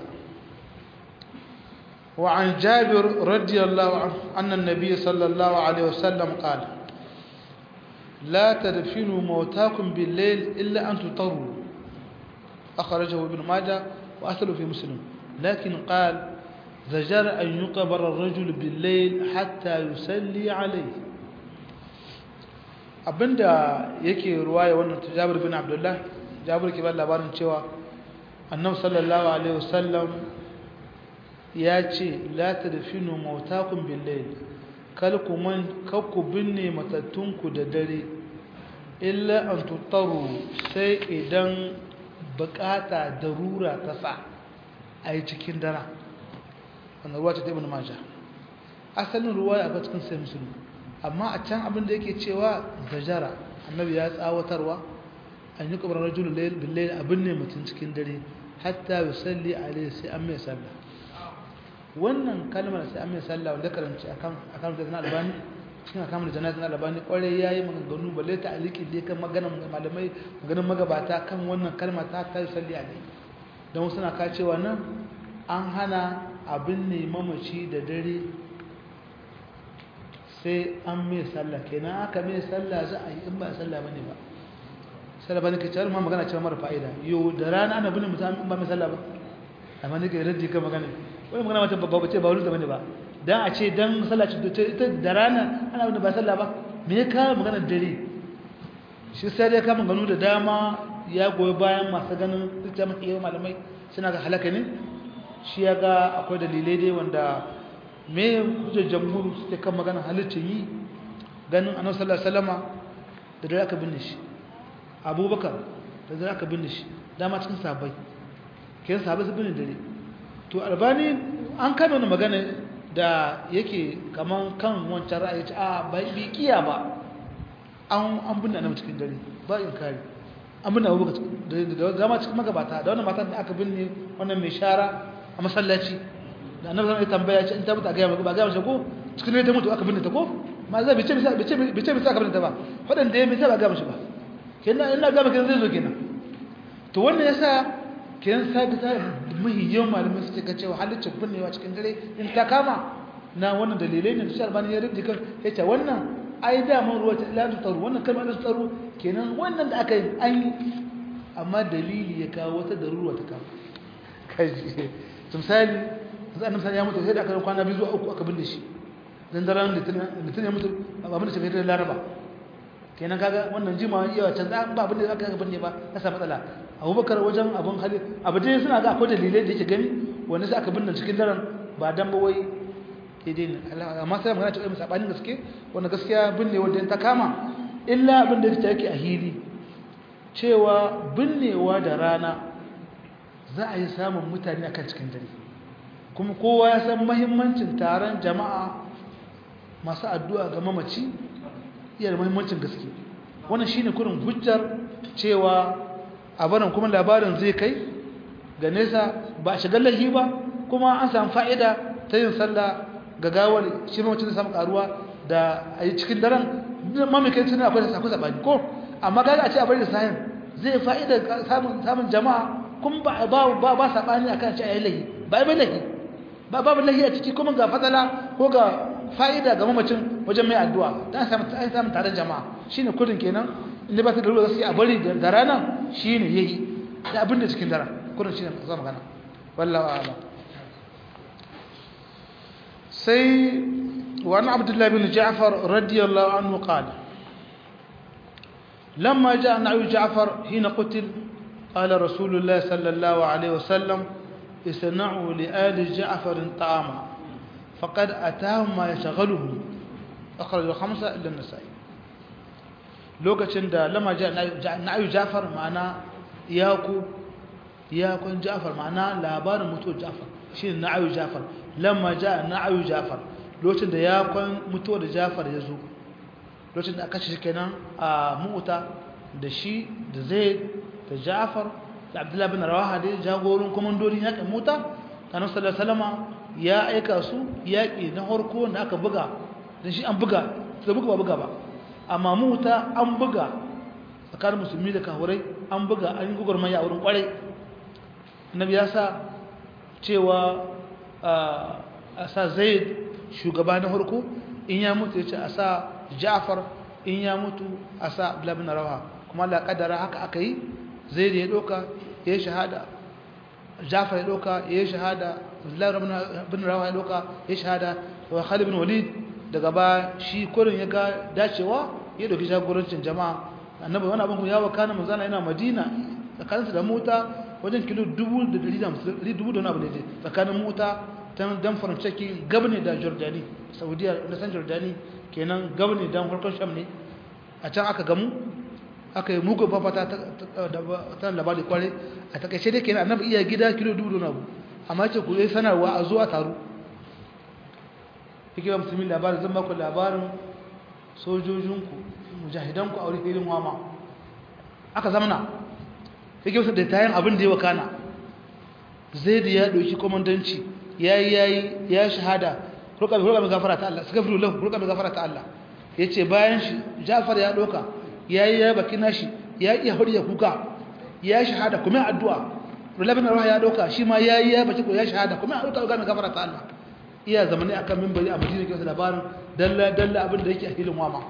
S1: وعن جابر رضي الله عنه أن النبي صلى الله عليه وسلم قال لا تدفنوا موتاكم بالليل إلا أن تطروا أخرجه ابن ماجه وأثله في مسلم لكن قال زجر أن يقبر الرجل بالليل حتى يسلي عليه abinda yake ruwaya wannan Jabir bin Abdullah Jabir ke ba labarin cewa Annabi sallallahu alaihi wasallam ya ce la tadfinu mautakum bil-layl kal kuman kakku binne matattunku da dare illa an tutaru sai idan bukata darura ta sa a yi cikin dara wannan ruwa ta ibn majah asalin ruwa ya ga cikin sai musulmi amma a can abin da yake cewa zajara annabi ya tsawatarwa an yi kabar rajul layl bil layl abin ne mutun cikin dare hatta yusalli alaihi sai an mai sallah wannan kalmar sai an mai sallah wanda karanci akan akan da albani cikin akamar janazin albani kwarai yayi maganganu balle ta aliki da kan maganar malamai maganar magabata kan wannan kalma ta ta yusalli alaihi don suna ka cewa nan an hana abin ne mamaci da dare sai an mai sallah kenan aka mai sallah za a yi in ba sallah bane ba sallah bane ke cewa ma magana cewa mara fa'ida yo da rana ana bin mutum in ba mai sallah ba amma ne ke raddi kan magana wani magana mata babba ce ba wani bane ba dan a ce dan sallah ce ita da rana ana bin ba sallah ba me ya kawo magana dare shi sai dai ka maganu da dama ya goyi bayan masu ganin duk da mafi malamai suna ga halaka ne shi ya ga akwai dalilai dai wanda me hujjar jamhur suke kan magana halittar yi ganin annabi sallallahu alaihi wasallama da dare aka binne shi abubakar da dare aka binne shi dama cikin sahabbai kai sahabbai su binne dare to albani an kama wani magana da yake kaman kan wancan ra'ayi ce a bai bi kiya ba an an binne annabi cikin dare ba in kare an binne abubakar da dama cikin magabata da wannan matan da aka binne wannan mai shara a masallaci da annabi zai tambaya ce in ta mutu a gaya maka ba gaya mace ko cikin ne ta mutu aka binne ta ko ma zai bice bice bice bice bice aka binne ta ba fadan da ya bice ba gaya mace ba kenan ina ga maka zai zo kenan to wannan yasa kenan sai ta muhiyyan malamai suke ga cewa halaccin binnewa cikin dare in ta kama na wannan dalilai ne da shi albani ya rubuta kan yace wannan ai da mun ruwa ta ilatu taru wannan kalmar da tsaro kenan wannan da aka yi an yi amma dalili ya kawo wata darura ta kawo kaji misali sai annabi sai ya mutu sai da aka kwana biyu zuwa uku aka binne shi dan daren litinin ya mutu ba mun tafi da laraba kenan kaga wannan jima yawa can da ba abin da aka binne ba ka samu matsala abubakar wajen abun hali abu dai suna ga akwai dalilai da yake gani wanda sai aka binne cikin daren ba dan ba wai daidai ne amma sai magana cewa sabanin gaske wanda gaskiya binne wanda ta kama illa abin da yake a hili cewa binnewa da rana za a yi samun mutane akan cikin dare kuma kowa ya san mahimmancin taron jama'a masu addu'a ga mamaci iya da mahimmancin gaske wannan shine kurin hujjar cewa a barin kuma labarin zai kai ga nesa ba a shigar lahi ba kuma an samu fa'ida ta yin sallah ga gawar shi mamacin da samu karuwa da a yi cikin daren mamakai tunan akwai akwai sabani ko amma kaga a ce a bari da sahin zai fa'ida samun jama'a kuma ba ba ba sabani akan ce ayi lahi ba ai lahi ba babu lahi a ciki kuma ga fadala ko ga fa'ida ga mamacin wajen mai addu'a dan samu an samu taron jama'a shine kudin kenan inda ba ta da ruwa sai a bari da rana shine yayi da abin da cikin dara kudin shine za magana wallahi a'lam sai وعن عبد الله بن جعفر رضي الله عنه قال لما جاء نعي جعفر حين قتل قال رسول الله صلى الله عليه وسلم اصنعوا لآل جعفر طعاما فقد أتاهم ما يشغلهم أخرج الخمسة إلا النسائي lokacin da lama na'ayu jafar ma'ana yaku yakun jafar ma'ana labarin mutuwar jafar shi ne na'ayu jafar lamma ja na'ayu jafar lokacin da yakun mutuwar jafar ya zo lokacin da aka shi kenan a mu'uta da shi da zaid da jafar da abdullahi bin rawaha da jagorin komandodin yakin mu'uta kanan sallallahu alaihi ya aika su yaƙi na harko da aka buga da shi an buga da buga ba buga ba amma mu'uta an buga tsakanin musulmi da kahurai an buga an yi gugurmaya a wurin kwarai annabi ya sa cewa a sa zaid shugaba na harko in ya mutu ya ce a sa ja'far in ya mutu a sa abdullabin rawa kuma la kadara haka aka yi zaid ya doka ya shahada ja'far ya doka ya shahada abdullabin rawa ya doka ya shahada wa khalid bin walid daga ba shi kurin ya ga dacewa ya doki jagorancin jama'a annabi wani abin ya wakana manzana yana madina tsakaninsu da mota wajen kilo dubu da dari dubu da wani abu ne tsakanin mota ta dan farancaki gabne da jordani saudiya da san jordani kenan gabne dan farkon sham ne a can aka gamu aka yi mugun fafata ta labari kware a takaice dai kenan annabi iya gida kilo dubu da wani abu amma ce ku yi sanarwa a zuwa taru hikimar musulmi labarin zan baku labarin sojojinku mujahidanku a wurin filin wama aka zamana hikimar da tayin abin da ya wakana zai da ya ɗauki komandanci ya yi ya yi ya shahada roƙa mai gafara ta Allah suka fi lulahu roƙa mai gafara ta Allah ya ce bayan shi jafar ya ɗauka ya yi ya baki nashi ya iya hori ya kuka ya shahada kuma addu'a rulabin rawa ya ɗauka shi ma ya yi ya baki ya shahada kuma roƙa mai gafara ta Allah iya zamani akan mimbari a madina ke wasu labarin dalla dalla abin da yake a filin wama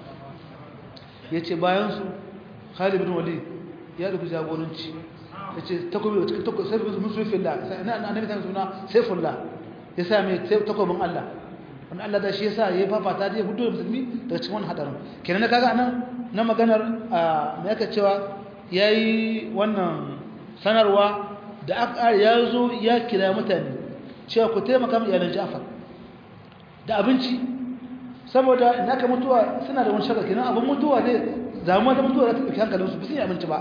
S1: ya ce bayansu khalid bin walid ya ɗauki jagoranci ya ce takobi saifin musulfillah na annabi ta suna saifullah ya sa mai takobin allah wani allah da shi ya sa ya yi fafata da ya hudu da musulmi daga cikin wani hadarin kenan na kaga nan na maganar a mai aka cewa ya yi wannan sanarwa da aka ya zo ya kira mutane cewa ku taimaka mai iyalan jafar da abinci saboda in aka mutuwa suna da wani shakar kenan abin mutuwa ne damuwa ta mutuwa za ta ɗauki hankalinsu ba su yi abinci ba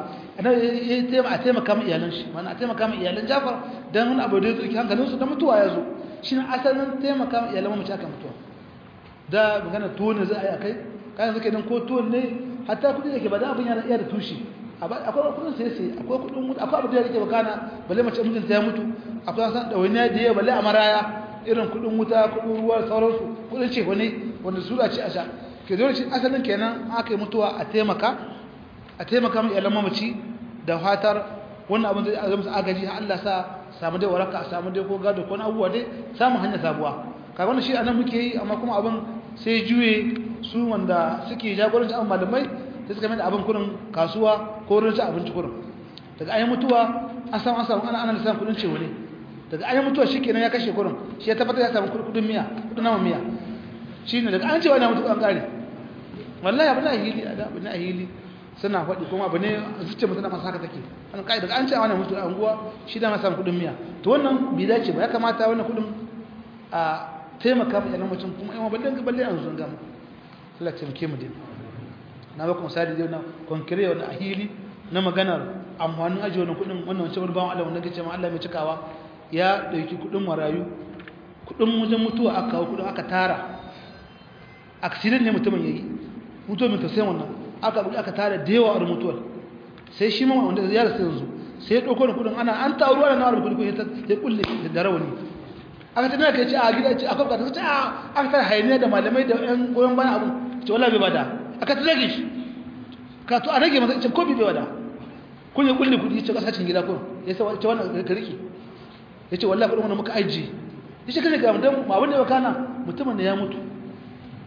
S1: a taimaka mai iyalan shi mana a taimaka mai iyalan jafar don wani abu da ya ɗauki hankalinsu da mutuwa ya zo shi ne asalin taimaka mai iyalan mamaci aka mutuwa da magana tuwo ne za a yi a kai kayan suke don ko tuwo ne hatta kuɗi da ke ba da abin yana iya da tushe akwai kuɗin sai sai akwai kuɗin mutu akwai abu da yake bakana balle mace mutunta ya mutu akwai san ɗawainiya da yawa balle a maraya irin kudin wuta kudin ruwa sauransu kudin ce wani wanda su ce a sha ke dole shi asalin kenan aka yi mutuwa a taimaka a taimaka mai iyalan mamaci da fatar wannan abin da zai musu agaji har Allah sa samu dai waraka samu dai ko gado ko abubuwa dai samu hanya sabuwa kaga wannan shi anan muke yi amma kuma abin sai juye su wanda suke jagoranci abin malamai sai suka mai da abin kudin kasuwa ko wurin ci abinci kudin daga ayi mutuwa an samu an samu ana ana lissafin kudin ce wani daga an mutuwa shi kenan ya kashe kurin shi ya tabbatar ya samu kudin miya kudin nama miya shi ne daga an cewa na mutu an kare wallahi abu na hili abu na hili suna faɗi kuma abu ne zuciya mutum na masu haka take an kai daga an cewa na mutu a unguwa shi da samu kudin miya to wannan bai dace ba ya kamata wannan kudin a taimaka ma yanan mutum kuma yawan balle balle an zunga mu Allah ya taimake mu din na ba kuma misali dai na konkire wannan ahili na maganar amfanin ajiye wannan kudin wannan wancan bawan Allah wanda kace ma Allah mai cikawa ya ɗauki kuɗin marayu kuɗin wajen mutuwa aka kawo kuɗin aka tara accident ne mutumin ya yi mutuwa mai tausayin wannan aka buɗe aka tara da yawa a mutuwar sai shi ma wanda ya rasu yanzu sai ya ɗauko da kuɗin ana an taru ana nawar kuɗi ya kulle da rawani aka tana ka ce a gida ce akwai bukata ce a aka tara hayaniya da malamai da yan goyon bayan abu ce wala bai bada aka ta rage shi ka to a rage masa ce ko bai bada kun ya kulle kuɗi ce kasashen gida kun ya ce wannan ka rike ya ce wallahi kudin wanda muka ajiye ya ce kashe ga mutum abin da ya kana mutumin da ya mutu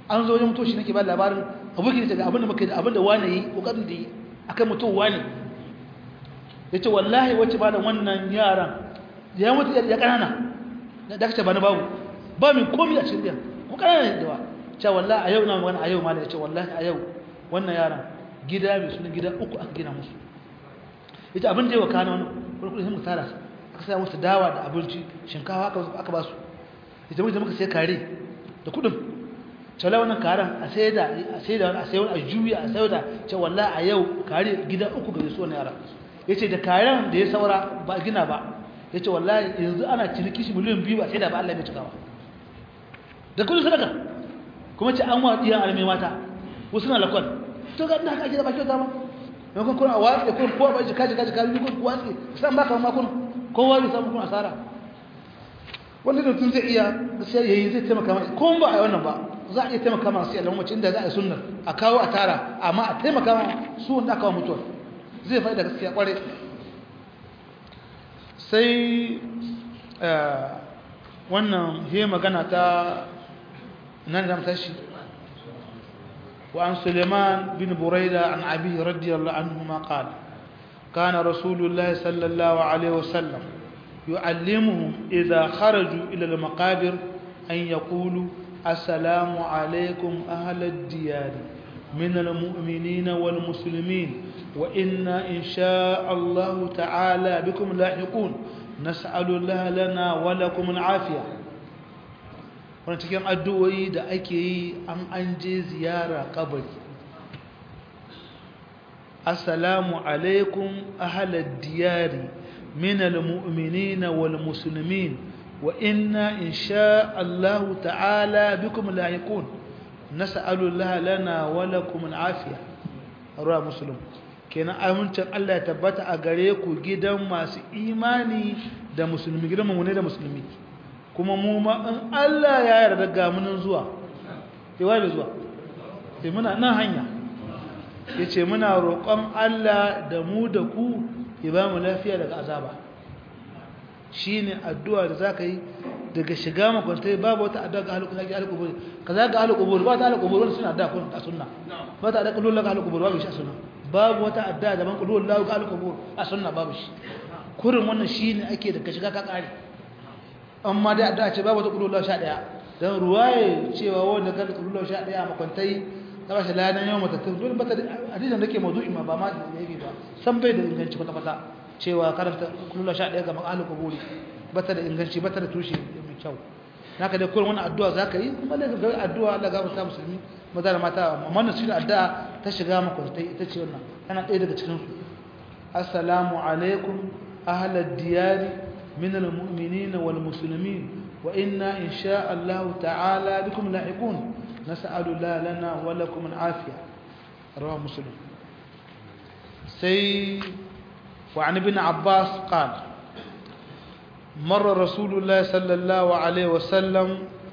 S1: an zo wajen mutuwa shi nake ba labarin abokin da abin da muka yi abin da wani yi kokarin da yi akan mutuwa wani yace wallahi wacce ba da wannan yaran ya mutu ya kanana da kace ba na babu ba min komai a cikin ko kanana ne da cewa wallahi a yau na magana a yau ma da yace wallahi a yau wannan yaran gida mai sunan gida uku aka gina musu ita abin da ya wakana wani kurkuri sai mu tara aka saya musu dawa da abinci shinkawa aka ba su ita muka muka sai kare da kudin cewa wannan karen a sai da a sai da a sai wani a juya a sai da ce wallahi a yau kare gida uku ga su wannan yara yace da karen da ya saura ba gina ba yace wallahi yanzu ana ciniki shi miliyan biyu ba sai da ba Allah ya cikawa da kudin sadaka kuma ce an wa diyan almai mata wasu na lakwal to ga ina kaje da ba kyauta ba don kun kuna watsi kun kowa ba jika jika jika kun watsi san baka ma kun kowa bai samu kun asara wanda da tun zai iya sai yayi zai taimaka ma ko ba a wannan ba za a iya taimaka ma sai Allah mace inda za a yi sunnar a kawo a tara amma a taimaka ma su wanda aka mutuwa zai faɗi da gaskiya kware sai wannan he magana ta nan da mutashi وعن سليمان بن بريدة عن أبيه رضي الله عنهما قال كان رسول الله صلى الله عليه وسلم يعلمهم إذا خرجوا إلى المقابر أن يقولوا السلام عليكم أهل الديار من المؤمنين والمسلمين وإنا إن شاء الله تعالى بكم لاحقون نسأل الله لنا ولكم العافية wani cikin addu'o'i da ake yi an an je ziyara kabari assalamu alaikum ahalar diyari minal mu'minina wal musulmin wa inna in sha Allah ta'ala bikum lahiqun nas'alullaha lana wa lakum al'afiya ruwa muslim kenan amincin Allah ya tabbata a gare ku gidan masu imani da musulmi gidan mu ne da musulmi kuma mu ma in Allah ya yarda ga munin zuwa sai wai zuwa sai muna nan hanya yace muna roƙon Allah da mu da ku ya ba mu lafiya daga azaba shine addu'a da zaka yi daga shiga makwantai babu wata addu'a ga halukun zaki halukun buri kaza ga halukun buri ba ta halukun buri wanda suna addu'a kun a sunna ba ta da kullu ga halukun buri babu shi a sunna babu wata addu'a da ban kullu ga halukun buri a sunna babu shi kurin wannan shine ake daga shiga ka kare amma dai addu'a ce babu ta kullu 11 dan ruwaye cewa wanda ka kullu 11 a makwantai kaba shi ladan yau matattun dole ba ta hadisin da ke mawdu'i ma ba ma da yake ba san bai da inganci kwata kwata cewa karanta kullu 11 ga makalin kuburi ba ta da inganci ba ta da tushe mai kyau naka dai kullum wannan addu'a zaka yi kuma da ga addu'a Allah ga mutum musulmi maza da mata amma wannan shi addu'a ta shiga makwantai ita ce wannan tana ɗaya daga cikin su assalamu alaikum ahlad diyari من المؤمنين والمسلمين وإنا إن شاء الله تعالى بكم لاحقون نسأل الله لنا ولكم العافية رواه مسلم سي وعن ابن عباس قال مر رسول الله صلى الله عليه وسلم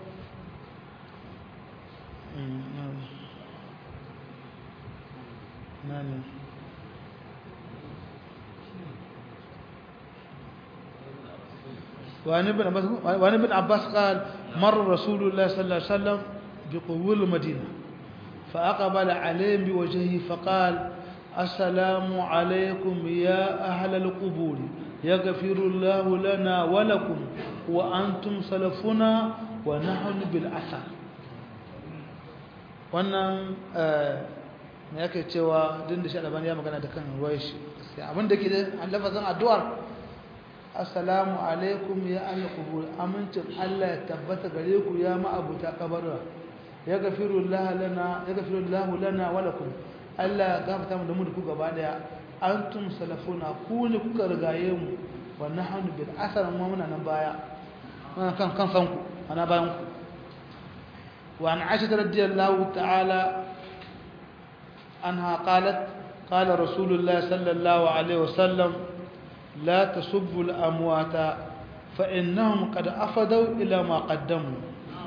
S1: نعم وعن ابن عباس وعن ابن عباس قال مر رسول الله صلى الله عليه وسلم بقبور المدينة فأقبل عليهم بوجهه فقال السلام عليكم يا أهل القبور يغفر الله لنا ولكم وأنتم سلفنا ونحن بالأثر wannan me yake cewa din da shi albani ya magana da kan ruwaya shi abin da ke da lafazin addu'ar assalamu alaikum ya ahli qubur amincin Allah ya tabbata gare ku ya ma'abuta kabarwa ya gafiru Allah lana ya gafiru Allah lana wa lakum Allah ya gafarta mu da mu da ku gaba daya antum salafuna ku ne kuka rigaye mu wa nahnu bil asar mu muna nan baya muna kan kan san ku ana bayan ku wa an aisha radiyallahu ta'ala anha qalat قال رسول الله صلى الله عليه وسلم لا تسبوا الأموات فإنهم قد أفدوا إلى ما قدموا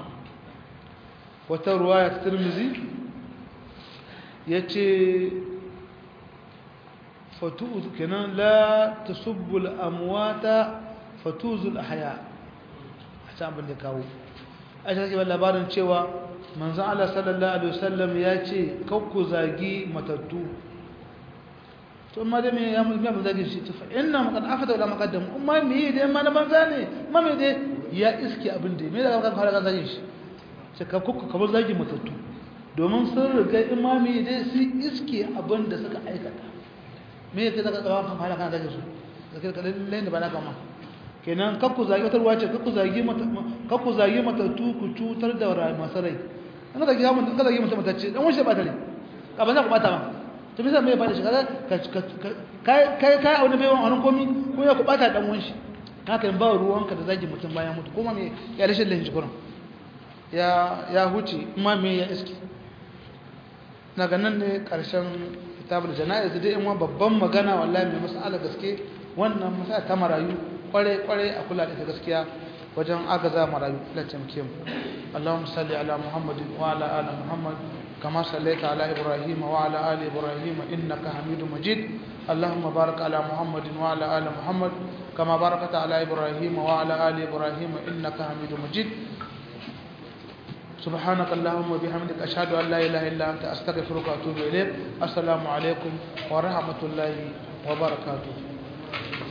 S1: وترواية الترمذي يتي فتوز كنا لا تسبوا الأموات فتوز الأحياء حسام بن كاو أجل كيف labarin cewa manzon Allah sallallahu alaihi wasallam ya ce kakku zagi matattu to amma da me ya mu ya zagi shi to fa inna maqad afata wala maqaddam amma me dai ma na banza ne ma me dai ya iske abin da me da kan fara kan zagi shi sai ka kuka kamar zagi matattu domin sun riga imami dai su iske abin da suka aikata me yake zaka tsawa kan fara kan zagi su zakir kallon da ba na kama kenan kakku zagi wata ruwa ce kakku zagi mata kakku zagi matattu ku cutar da masu rai an zagi hamun ka zagi mutum matacce dan wani ba tare ka ba za ku bata ba to bisa me ba da shi kai kai kai a wani bai wani komi ko ya ku bata dan wani shi haka in ba ruwanka da zagi mutum bayan mutu kuma me ya rashin lahin shi kuran ya ya huce kuma me ya iski na ganin ne karshen kitabul janaiz dai in babban magana wallahi mai masala gaske wannan masala ta marayu kware kware a kula da gaskiya wajen agaza marayu da tamke mu Allahumma salli ala Muhammadin wa ala ali Muhammad kama sallaita ala Ibrahim wa ala ali Ibrahim innaka Hamidum Majid Allahumma barik ala Muhammadin wa ala ali Muhammad kama barakta ala Ibrahim wa ala ali Ibrahim innaka Hamidum Majid سبحانك اللهم وبحمدك أشهد أن لا إله إلا أنت أستغفرك وأتوب إليك السلام عليكم ورحمة الله وبركاته